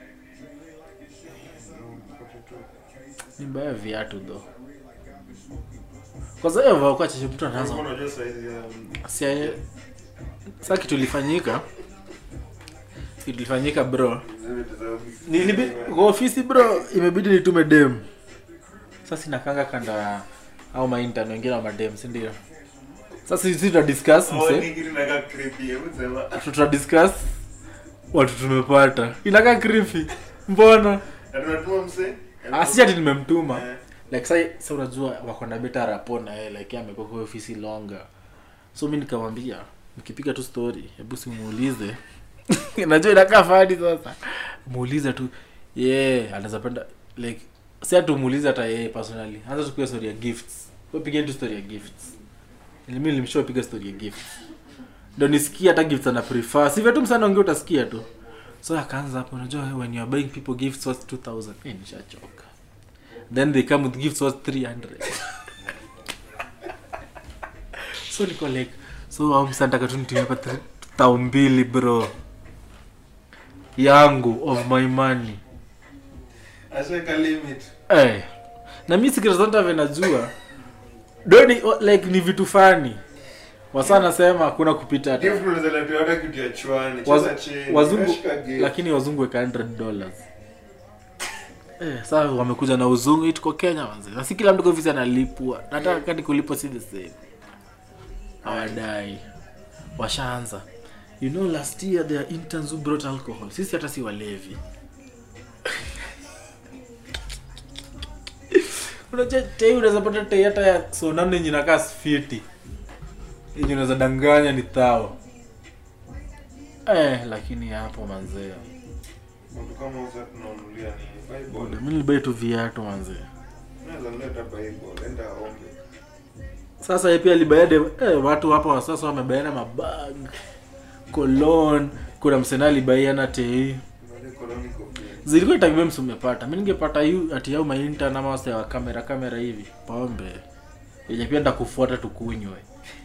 ni mbaya viatu tho kwanza hiyo vaa kwa chache mtu anaanza Ulikuwa unajua size ya Sia- sa kitu ilifanyika kitu ilifanyika bro Nilibi, kwa ofisi bro imebidi nitume dem sasa inakanga kanda ya au maintan wengine wa madem sindio sasa sisi tuta discuss mse tuta discuss watu tumepata inakaa krifi mbona asi ati nimemtuma like sa, sa unajua wako na beta rapo na yeye like yeye amekuwa kwa ofisi longer so mi nikamwambia mkipiga tu story hebu simuulize najua inakaa fadi sasa muulize tu ye yeah, anaweza penda like si ati umuulize hata yeye personally anza tupiga story ya gifts Wewe piga tu story ya gifts Ili mimi nilimshow piga story ya gifts ndo nisikia hata gifts ana prefer sivyo tu msana ongea utasikia tu so akaanza hapo unajua when you are buying people gifts worth 2000 eh nishachoka then they come with gifts worth 300 so niko like so au msantaka tu nitumie hapa thri- tao mbili bro yangu of my money ashaweka limit Eh. na mi sikirasanta venajua doni o- like ni vitu fani wasa nasema kuna kupita hata gift unaweza letewa hata kitu ya chwani Waz- cheza chini wazungu unashika gift. lakini wazungu weka 100 dollars eh, saa wamekuja na uzungu hii tuko kenya manze na si kila mtu ofisi analipwa nataka kati kulipwa si the same hawadai washaanza you know last year there are interns who brought alcohol sisi hata si walevi unajua tei unaweza pata tei hata ya sonano yenye inakaa fiti yenye unaweza danganya ni thao eh, lakini hapo manzee Mtu kama usa tunanunulia ni Bible. mi nilibai tu viatu manzee Unaweza mleta Bible, enda ombe. sasa yeye pia alibaade eh, watu hapa wa sasa wamebaiana mabag kolon kuna msena alibaiana tei Unajua koloni kofia. zilikuwa itakibe msumepata mi ningepata yu ati yau mainta nama wase wa kamera kamera hivi pombe yenye pia ndakufuata tukunywe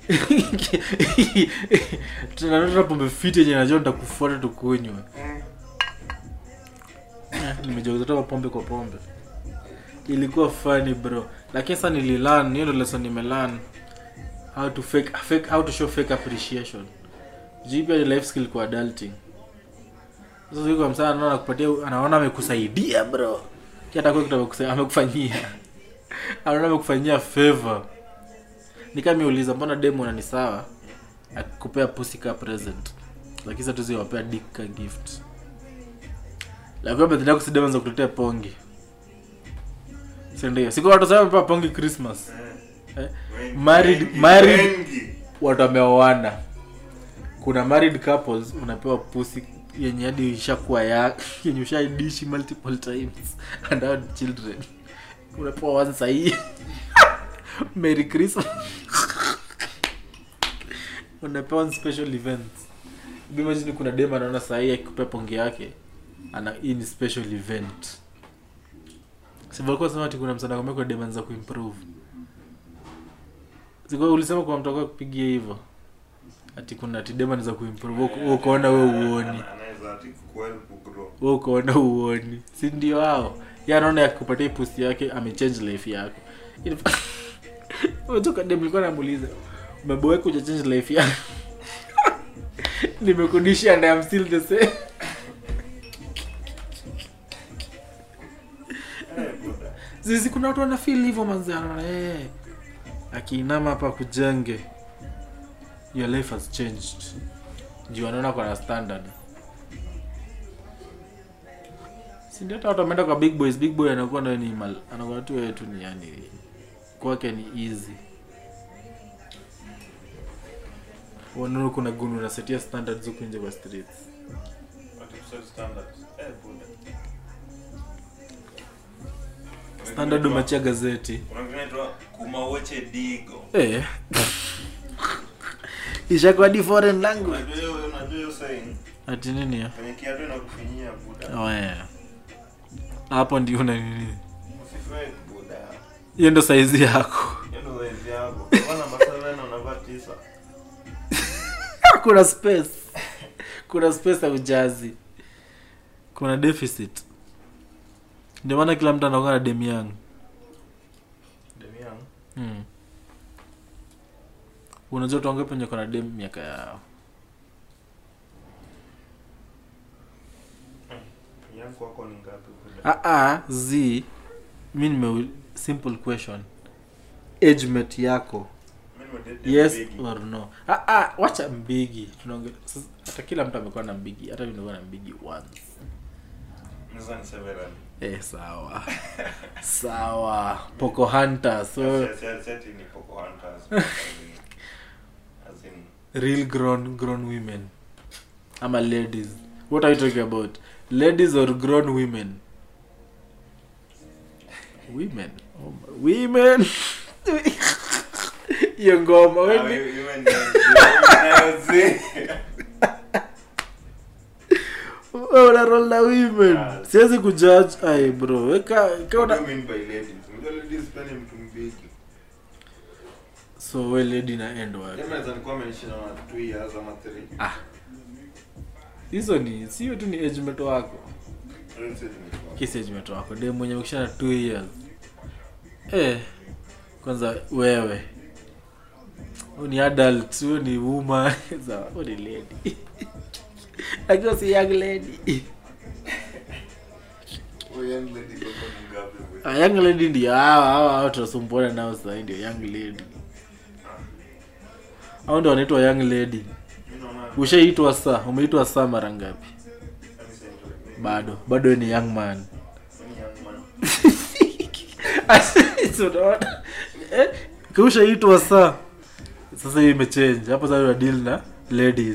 tunanota pombe fiti yenye najua ntakufuata tukunywe Eh, nimejozetoka pombe kwa pombe ilikuwa funny bro lakini sasa nililan hiyo ndo lesson nimelan how to fake, fake how to show fake appreciation juu pia ni life skill kwa adulting sasa yuko msana anaona kupatia anaona amekusaidia bro hata kwa kitu amekusa- amekufanyia anaona amekufanyia favor ni kama miuliza mbona demo na ni sawa akikupea pussy ka present lakini sasa tuzi wapea dick ka gift lakini birthday yako si demo za kuletea pongi si ndio siku watu sasa wamepewa pongi christmas eh? Wengi, Married- wengi, married- wengi. watu wameoana kuna married couples unapewa pusi yenye hadi ishakuwa ya yenye ushaidishi multiple times and had children unapewa one sahii merry christmas unapewa one special event imagine kuna dem anaona sahii akikupea ponge yake ana hii ni special event sivalikuwa sema ati kuna msana kwa dem anza kuimprove Sikuwa ulisema kwa mtu wako kupigia hivyo ati kuna ati dema za kuimprove Uko- wewe ukaona we uoni Anaweza ati kuhelp kugrow. we ukaona uoni si ndio hao ya anaona yakupatia pusi yake amechange life yako unatoka dem nilikuwa namuuliza umeboeka uja change life yako nimekudisha and I'm still the same Eh, buda. zizi kuna watu wana feel hivyo manzi anaona eh akiinama hapa kujenge your life has changed juu anaona kwa na standard si ndio hata watu wameenda kwa big boys big boy anakuwa nayo ni mal anakuwa tu yeye tu ni yani kwake ni easy wanaona kuna gunu unasetia standards huku nje kwa streets Ati kuset standards. Eh, buda. standard umechia gazeti Kuna kitu inaitwa kumawoche digo. eh ishakuwa di foreign language Unajua hiyo- unajua hiyo saying? ati nini ya Kwenye kiatu inakufinyia buda. Oh, yeah. hapo ndio una nini Usifake buda. hiyo ndo saizi yako Hiyo ndo size yako. Kama namba 7 unavaa 9. kuna space kuna space ya ujazi kuna deficit ndio maana kila mtu anakuwa na dem yangu Demi yangu. hmm. unajua tuange penye kona dem miaka yao Yangu kwako ni ngapi buda? ah, ah, z mi nime simple question age mate yako Mimi nimedate yes bigi. or no ah, ah, wacha mbigi tunaonge sasa, hata kila mtu amekuwa na mbigi hata mi nimekuwa na mbigi once Naweza ni several. eh, sawa sawa poco hunter so Si- si- si ati ni Poco Hunters, but as in- as in, real grown grown women ama ladies what are you talking about ladies or grown women women oh, my- women hiyo ngoma Ah, wewe you- you and the- you and wewe una roll na women Ah. siwezi kujudge ai bro weka What do kaona you mean by ladies? Unajua ladies pia ni mtu mbigi. so we lady na end wapi Jamaa anaweza nikuwa ameishi na watu two years ama three. ah hizo ni sio tu ni age mate wako Real estate imetoka. kisi zimetoka wako dem mwenye mkishana 2 years eh kwanza wewe huyu ni adult huyu ni woman sawa huyu ni lady akiwa si young lady Oh, young lady kwa kwa ngapi bwe? Ah, young lady ndio hawa hawa hawa tunasumbuana nao sasa ndio young lady hao ndio wanaitwa young lady Mimi naona ushaitwa saa umeitwa saa mara ngapi kama sasa ndio. bado bado wewe ni young man Mimi young man. So, unaona? Eh, ushaitwa saa sasa hiyo imechange hapo sasa una deal na ladies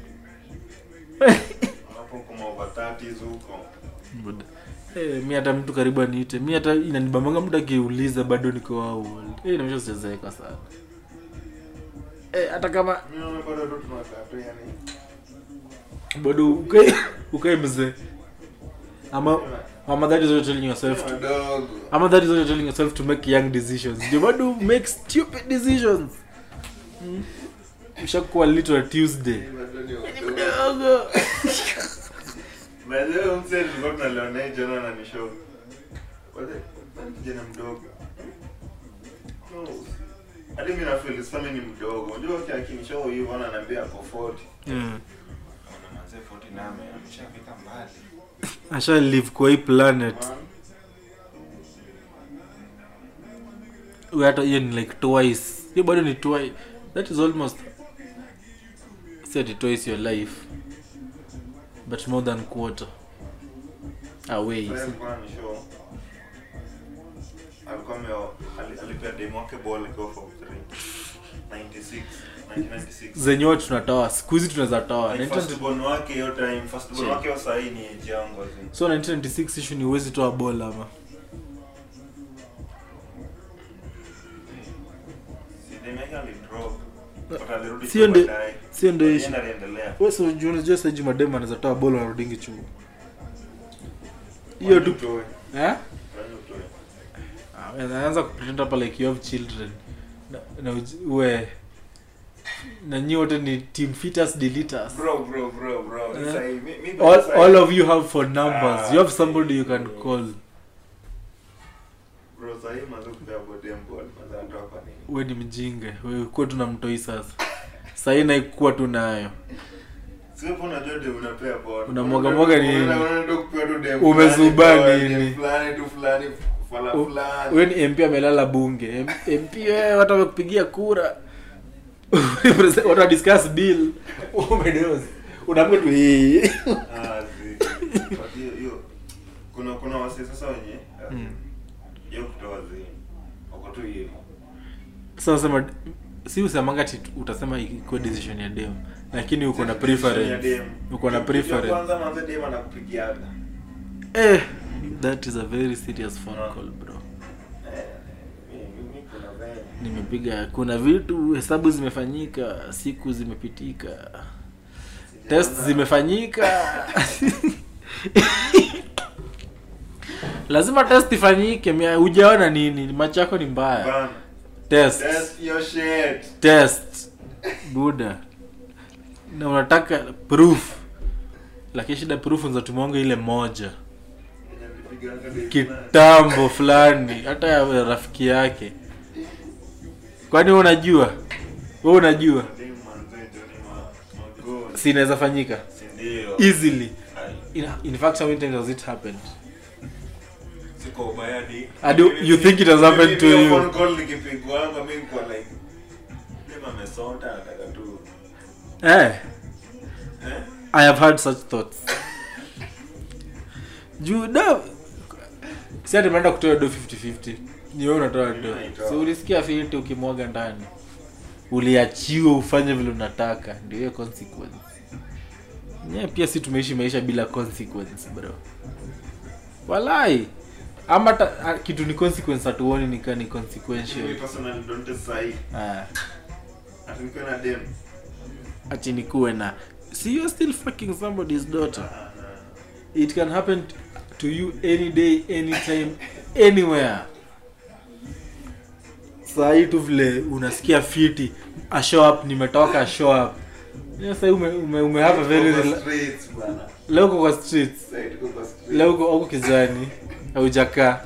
Hapo kama over 30s huko. Buda. Eh, mi hata mtu karibu aniite mi hata inanibambanga mtu akiuliza bado niko how old eh, inaonyesha sijazeeka sana eh, hata kama Mimi naona bado tu tunakaa tu yani. bado ukae ukae mzee ama ama that is what you're telling yourself to, Wadogo. ama that is what you're telling yourself to make young decisions ndio bado make stupid decisions mm. ushakuwa little tuesday Bado ni wadogo. mdogo By the way, mzee tulikuwa tunalewa naye jana na nishow. Wale, bado kijana mdogo. No. Hadi mimi na feel sasa mimi ni mdogo. Unajua kwa akinishow hivyo ananiambia ako 40. yeah. Naona manze 40 na ame ameshafika mbali. asha live kwa hii planet Man. We hata hiyo ni like twice hiyo bado ni twice that is almost si ati twice your life but more than quarter away Sasa alikuwa ananishow. Alikuwa ame ali- alipea demo wake ball go for 3. 96. 1996. zenye wote tunatoa siku hizi tunaweza toa Like 1990 first born wake hiyo time first born Che. wake wa sahi ni age yangu azi. so 1996 issue ni uwezi toa ball ama Si demo yake alidrop. But alirudi Sio tu ndio- baadaye. sio ndio Alienda issue. aliendelea. wewe so unajua unajua sasa jumadema anaweza toa ball anarudingi chuo hiyo tu Utoe. eh Kwani utoe. Ah, anaanza kupretend hapa like you have children na, na uji- uwe na nyi wote ni team fitters deleters Bro, bro, bro, bro. Eh. Sasa hivi, mi- mi- all, sasa all hivi- of you have phone numbers Ah, you have somebody you can bro. call Bro, sasa hivi manze kupea body and ball, manze anatoa kwa nini? we ni mjinga we kuwa tuna mtoi sasa sahii naikuwa tu nayo Sio hapo unajua dem unapea ball. Unamwaga mwaga nini? Unaenda- unaenda kupewa tu dem Umezuba fulani, ball, nini? dem fulani tu fulani, fala U- fulani. we ni mp amelala bunge M- mp wewe watu wamekupigia kura watu wa discuss bill umedozi unaambia tu hii Ah, zi. But hiyo- hiyo- kuna kuna wase sasa wenye Mm. hiyo kutoa zi wako tu hivo sasa sema si usemanga ati utasema ikuwa decision ya dem lakini uko na preference uko na preference kwanza manze dem anakupigiaga eh that is a very serious phone Ah. call bro Eh, mi- mi- mi kuna venye. nimepiga kuna vitu hesabu zimefanyika siku zimepitika test Sijaona- zimefanyika lazima test ifanyike mia- hujaona nini macho yako ni mbaya Bana, test test your shit. test buda na unataka proof lakini shida proof nzatumwanga ile moja Yenye nilipiganga dem fulani. kitambo fulani hata ya rafiki yake kwani wewe unajua we unajua Dem manze, ndio ni ma- magoli. si inaweza fanyika Si ndio? easily Ai, in, in fact how many times has it happened siko ubaya di. And you- you think it has happened to Hiyo you? phone call nikipigwanga, mi niko like, dem amesota, anataka tu. eh Eh? i have had such thoughts juu da si ati umeenda kutoa do 50-50 ni wewe unatoa do Naitoa. so ulisikia fiti ukimwaga ndani uliachiwa ufanye vile unataka ndio hiyo consequence nye pia si tumeishi maisha bila consequence bro walai ama ta, a, kitu ni consequence hatuoni nika ni Mimi consequential personally don't test sahi. ah, Ati nikuwe na dem. ati nikuwe na see you're still fucking somebody's daughter Ah, ah. it can happen t- to you any day anytime anywhere sahii tu vile unasikia fiti a show up nimetoka a show up Yeah, sahii ume, ume, ume have a very Tuko rela- streets, bana. leo uko kwa streets Sahi tuko kwa streets. leo uko uko kijani haujakaa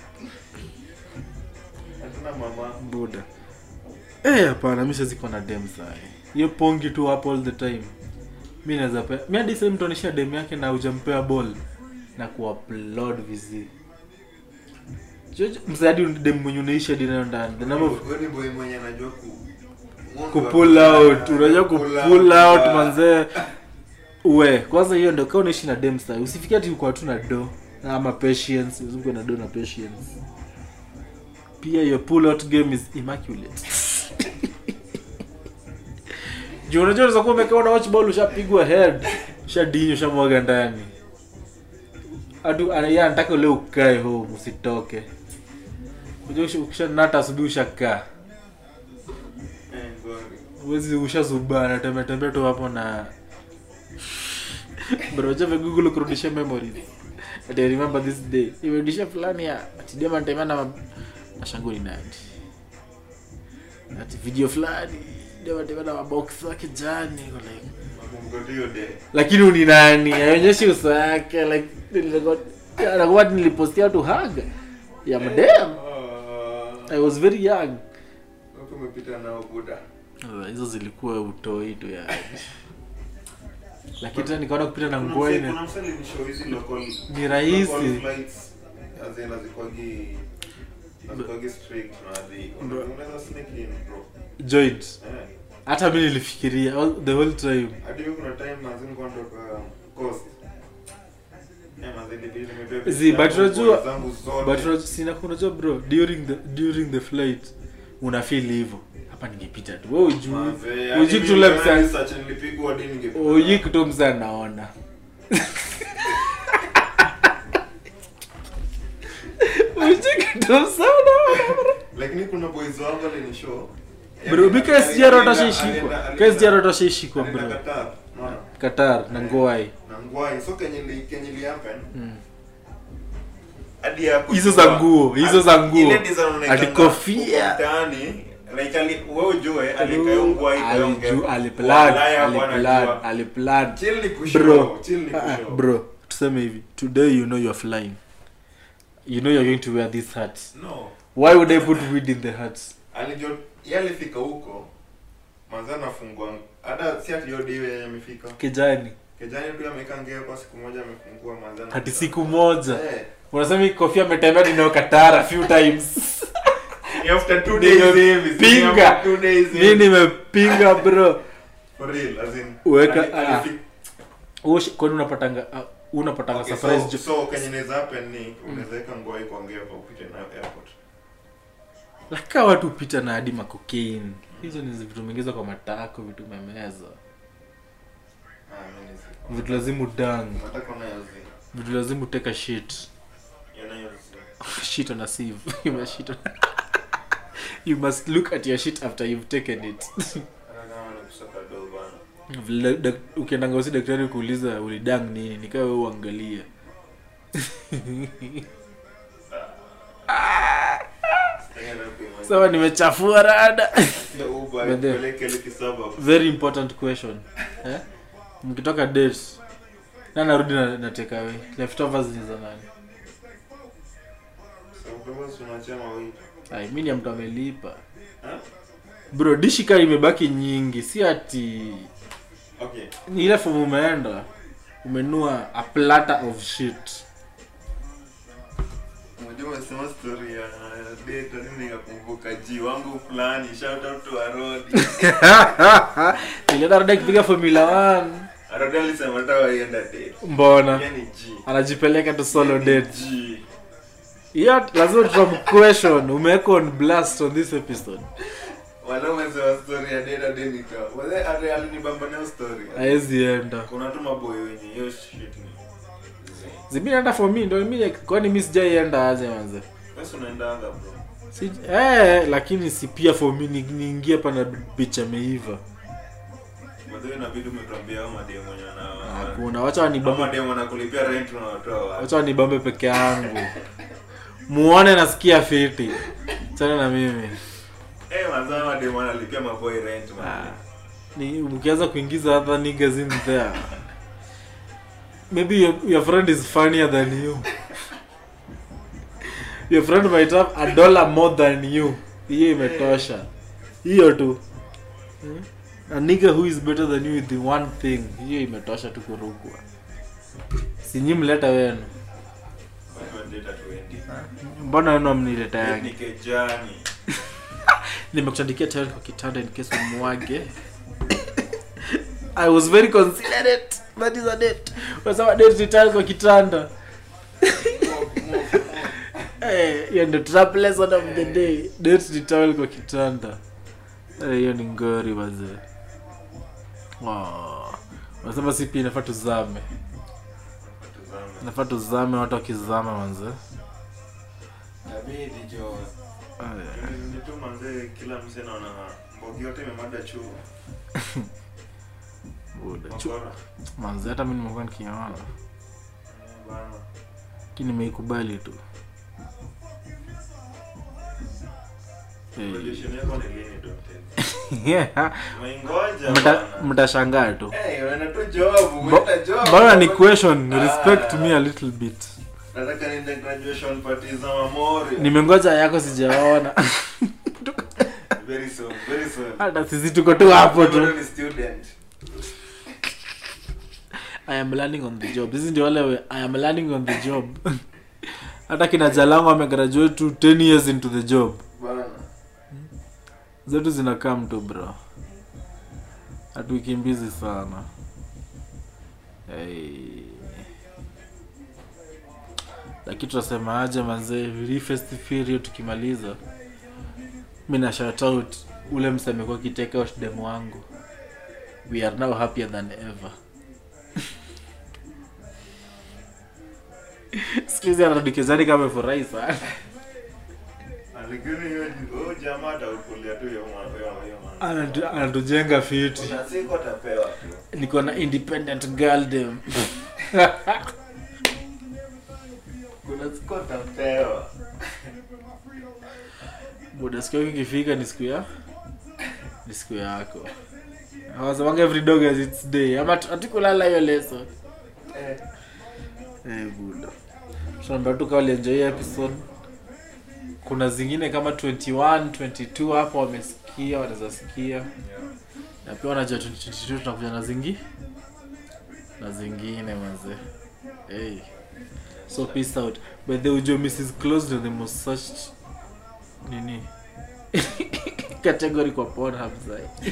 Hatuna mama. buda eh hapana mimi siwezi kuwa na dem saa hiyo pongi tu hapo all the time mi naweza pe mi hadi sasa mtu anaishia dem yake na hujampea ball na kuupload vizi msaadi dem mwenye unaisha hadi nayo ndani the number of Wewe ni boy mwenye anajua ku kupull out unajua Kupull kupull out yeah. manzee uwe kwanza hiyo ndio kama unaishi na dem sasa usifikie ati uko tu na do ama patience uzungu na do na patience pia your pull out game is immaculate juu unajua unaweza kuwa umekaa na watch ball ushapigwa head ushadinyo ushamwaga ndani hatu yeye anataka ule ukae home usitoke unajua ukishanata asubuhi ushakaa Eh, ngori. uwezi ushazubaa natembea tembea tu hapo na brojave google kurudisha memories Ati I remember this day imerudisha fulani ya atidema nitaima na mashangu ni nani ati video fulani dema nitaima na mabox wake jani Niko like Nakumbuka hiyo day. lakini uni nani aionyeshi uso yake like nilikuwa anakuwa nilipostia tu hug ya madem Ah, i was very young watu umepita nao buda. Ah, hizo zilikuwa utoi tu ya lakini tena nikaona kupita na Kuna nguo mse- ine kuna mse alinishow hizi local- Ni rahisi. local flights, as in hazikwagi- hazikwagi strict na hadi- Bro. unaweza sneak in, bro. joint Eh. hata mi nilifikiria all- the whole time hadi hiyo kuna time manzi nilikuwa natoka coast Eh, manzi ilibidi nimebeba Zi, vitu but zangu, unajua- nguo zangu zote. but unajua- sina unajua bro during the during the flight una feel hivyo hapa ningepita tu wewe ujui Manze, ujui hadi kitu mimi ule kama msa research nilipigwa hadi ninge- ujui kitu msa naona ujui kitu msa naona bro. lakini kuna boys wangu alinishow bro mi KSGR Alienda- watashaishikwa alienda- KSGR watashaishikwa alienda bro Qatar, unaona? Qatar na Ngoai na ngwai so kenye li- kenye li happen Mm. hadi ya Hizo za nguo, hizo za nguo. Ile design unaekanga Ati kofia. huko mtaani like ali wewe ujue alikayo ngwai kayo Aliju- aliplan aliplan aliplan chill ni kushow bro chill ni Ah, ah, kushow bro tuseme hivi today you know you're flying you know you're going to wear this hat no why would i put weed in the hat alijo yalifika huko manza anafungua hata si ati hiyo day yenye amefika kijani kijani tu amekaa ngea kwa siku moja amefungua manza na- hati siku moja eh unasema hii kofia ametembea ninayo katara few times ni after two days hivi si Nimepinga. after two days mi hivi. nimepinga bro for real as in Weka- ali- ah. alifika- Ush- kwani unapatanga uh, unapatanga Okay, surprise so, jo- so kenye inaweza happen ni unaweza weka nguo yako ongea kwa upite nayo airport laka watu upita na hadi makokain hizo ni vitu mengeza kwa matako vitu memeza ah mimi si vitu lazimu udang nataka nayo zi vitu lazimu teka shit yanayo zi shit on a sieve you must shit on you must look at your shit after you've taken it hata kama ni kusaka do bana Vile dak- ukiendanga usi daktari kuuliza ulidang nini nikawa we uangalia sawa nimechafua rada But then- peleke likisaba very important question eh? mkitoka date na narudi na, na take away leftovers ni za nani so kama tunachema wewe ai mi ni ya mtu amelipa ha bro dishi kaa imebaki nyingi si ati okay ni ile fomu umeenda umenua a platter of shit Unajua umesema story ya date nini nikakumbuka ji wangu fulani shout out to Arodi. nilienda rada kipiga formula 1 Arodi alisema hata waenda date. mbona Yaani ji. anajipeleka tu solo Yaani date Ji. yeah, lazima tutamquestion umeweka on blast on this episode Wala umesema story ya date hadi nika. Wale ale alinibamba nayo story. haezi enda Kuna tu maboy wenye hiyo shit ni. zibi naenda for me ndo mi kwani mi sijaienda aje manze Wewe unaendanga bro. si, eh, lakini si pia for me ni- niingie pana bitch ameiva Baadaye inabidi umetuambia hao madem mwenye na hakuna wacha Kama wanibambe madem wanakulipia rent unawatoa wapi? wacha wanibambe peke yangu muone nasikia fiti chana na mimi Eh, mazao madem wanalipia maboy rent man. Ah, ni ukianza kuingiza other niggas in there maybe your, your friend is funnier than you your friend might have a dollar more than you hiyo imetosha hiyo tu Hmm? a nigga who is better than you with the one thing hiyo imetosha tu kurukwa sinyi mleta wenu Watu wanaleta 20. mbona wenu amnileta yangi Ni kejani. nimekutandikia tayari kwa kitanda in case umwage i was very considerate that is a date unasema date ni tayari kwa kitanda Eh, hiyo ndio trap lesson of the day date ni tayari kwa kitanda Eh, hiyo ni ngori wazee wow. wanasema si pia inafaa tuzame Tuzame. inafaa tuzame watu wakizama manzee Tabidi jo. Eh, Ni tu manze kila msee naona mbogi yote imemada chuo. buda, chu- Makora. manzee hata mi nimekuwa nikiona Bana. lakini nimeikubali tu Eh, Graduation yako ni lini Dr. yeah. Maingoja Mta- bana. mtashangaa tu Eh, wana tu job, Bo- umeenda job. bana ni question Ah. respect me a little bit Nataka niende graduation party za Mamori. nimengoja yako sijaona Very soon, very soon. hata sisi tuko tu hapo tu Bado ni student. i am learning on the job sisi ndio wale we, i am learning on the job hata kina jalango amegraduate tu 10 years into the job Bana. zetu zinakaa mtu bro hatuikimbizi sana hey. lakini tunasema aje manzee hii festive period tukimaliza mi na shout out ule mse amekuwa kiteka out demo wangu we are now happier than ever skuhizi anadikezani kama amefurahi sana Lakini hiyo huyo jamaa atakulia tu hiyo ma- hiyo hiyo ma- Anatu- anatujenga fiti Kuna siku atapewa tu. niko na independent girldom Kuna siku atapewa. muda siku yako ikifika ni siku ya ni siku yako awasemanga every dog has its day ama tu- hatukulala hiyo leso Eh. eh, buda tunaambia tu kama walienjoy hii episode kuna zingine kama 21 22 hapo wamesikia wanaweza sikia na pia wanajua 2022 tunakuja na zingi na zingine mazee hey. so peace out by the ujo mrs closed and the most searched nini category kwa pornhub sai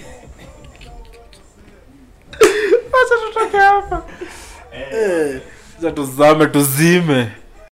wacha tutoke hapa Eh. Eh, za tuzame tuzime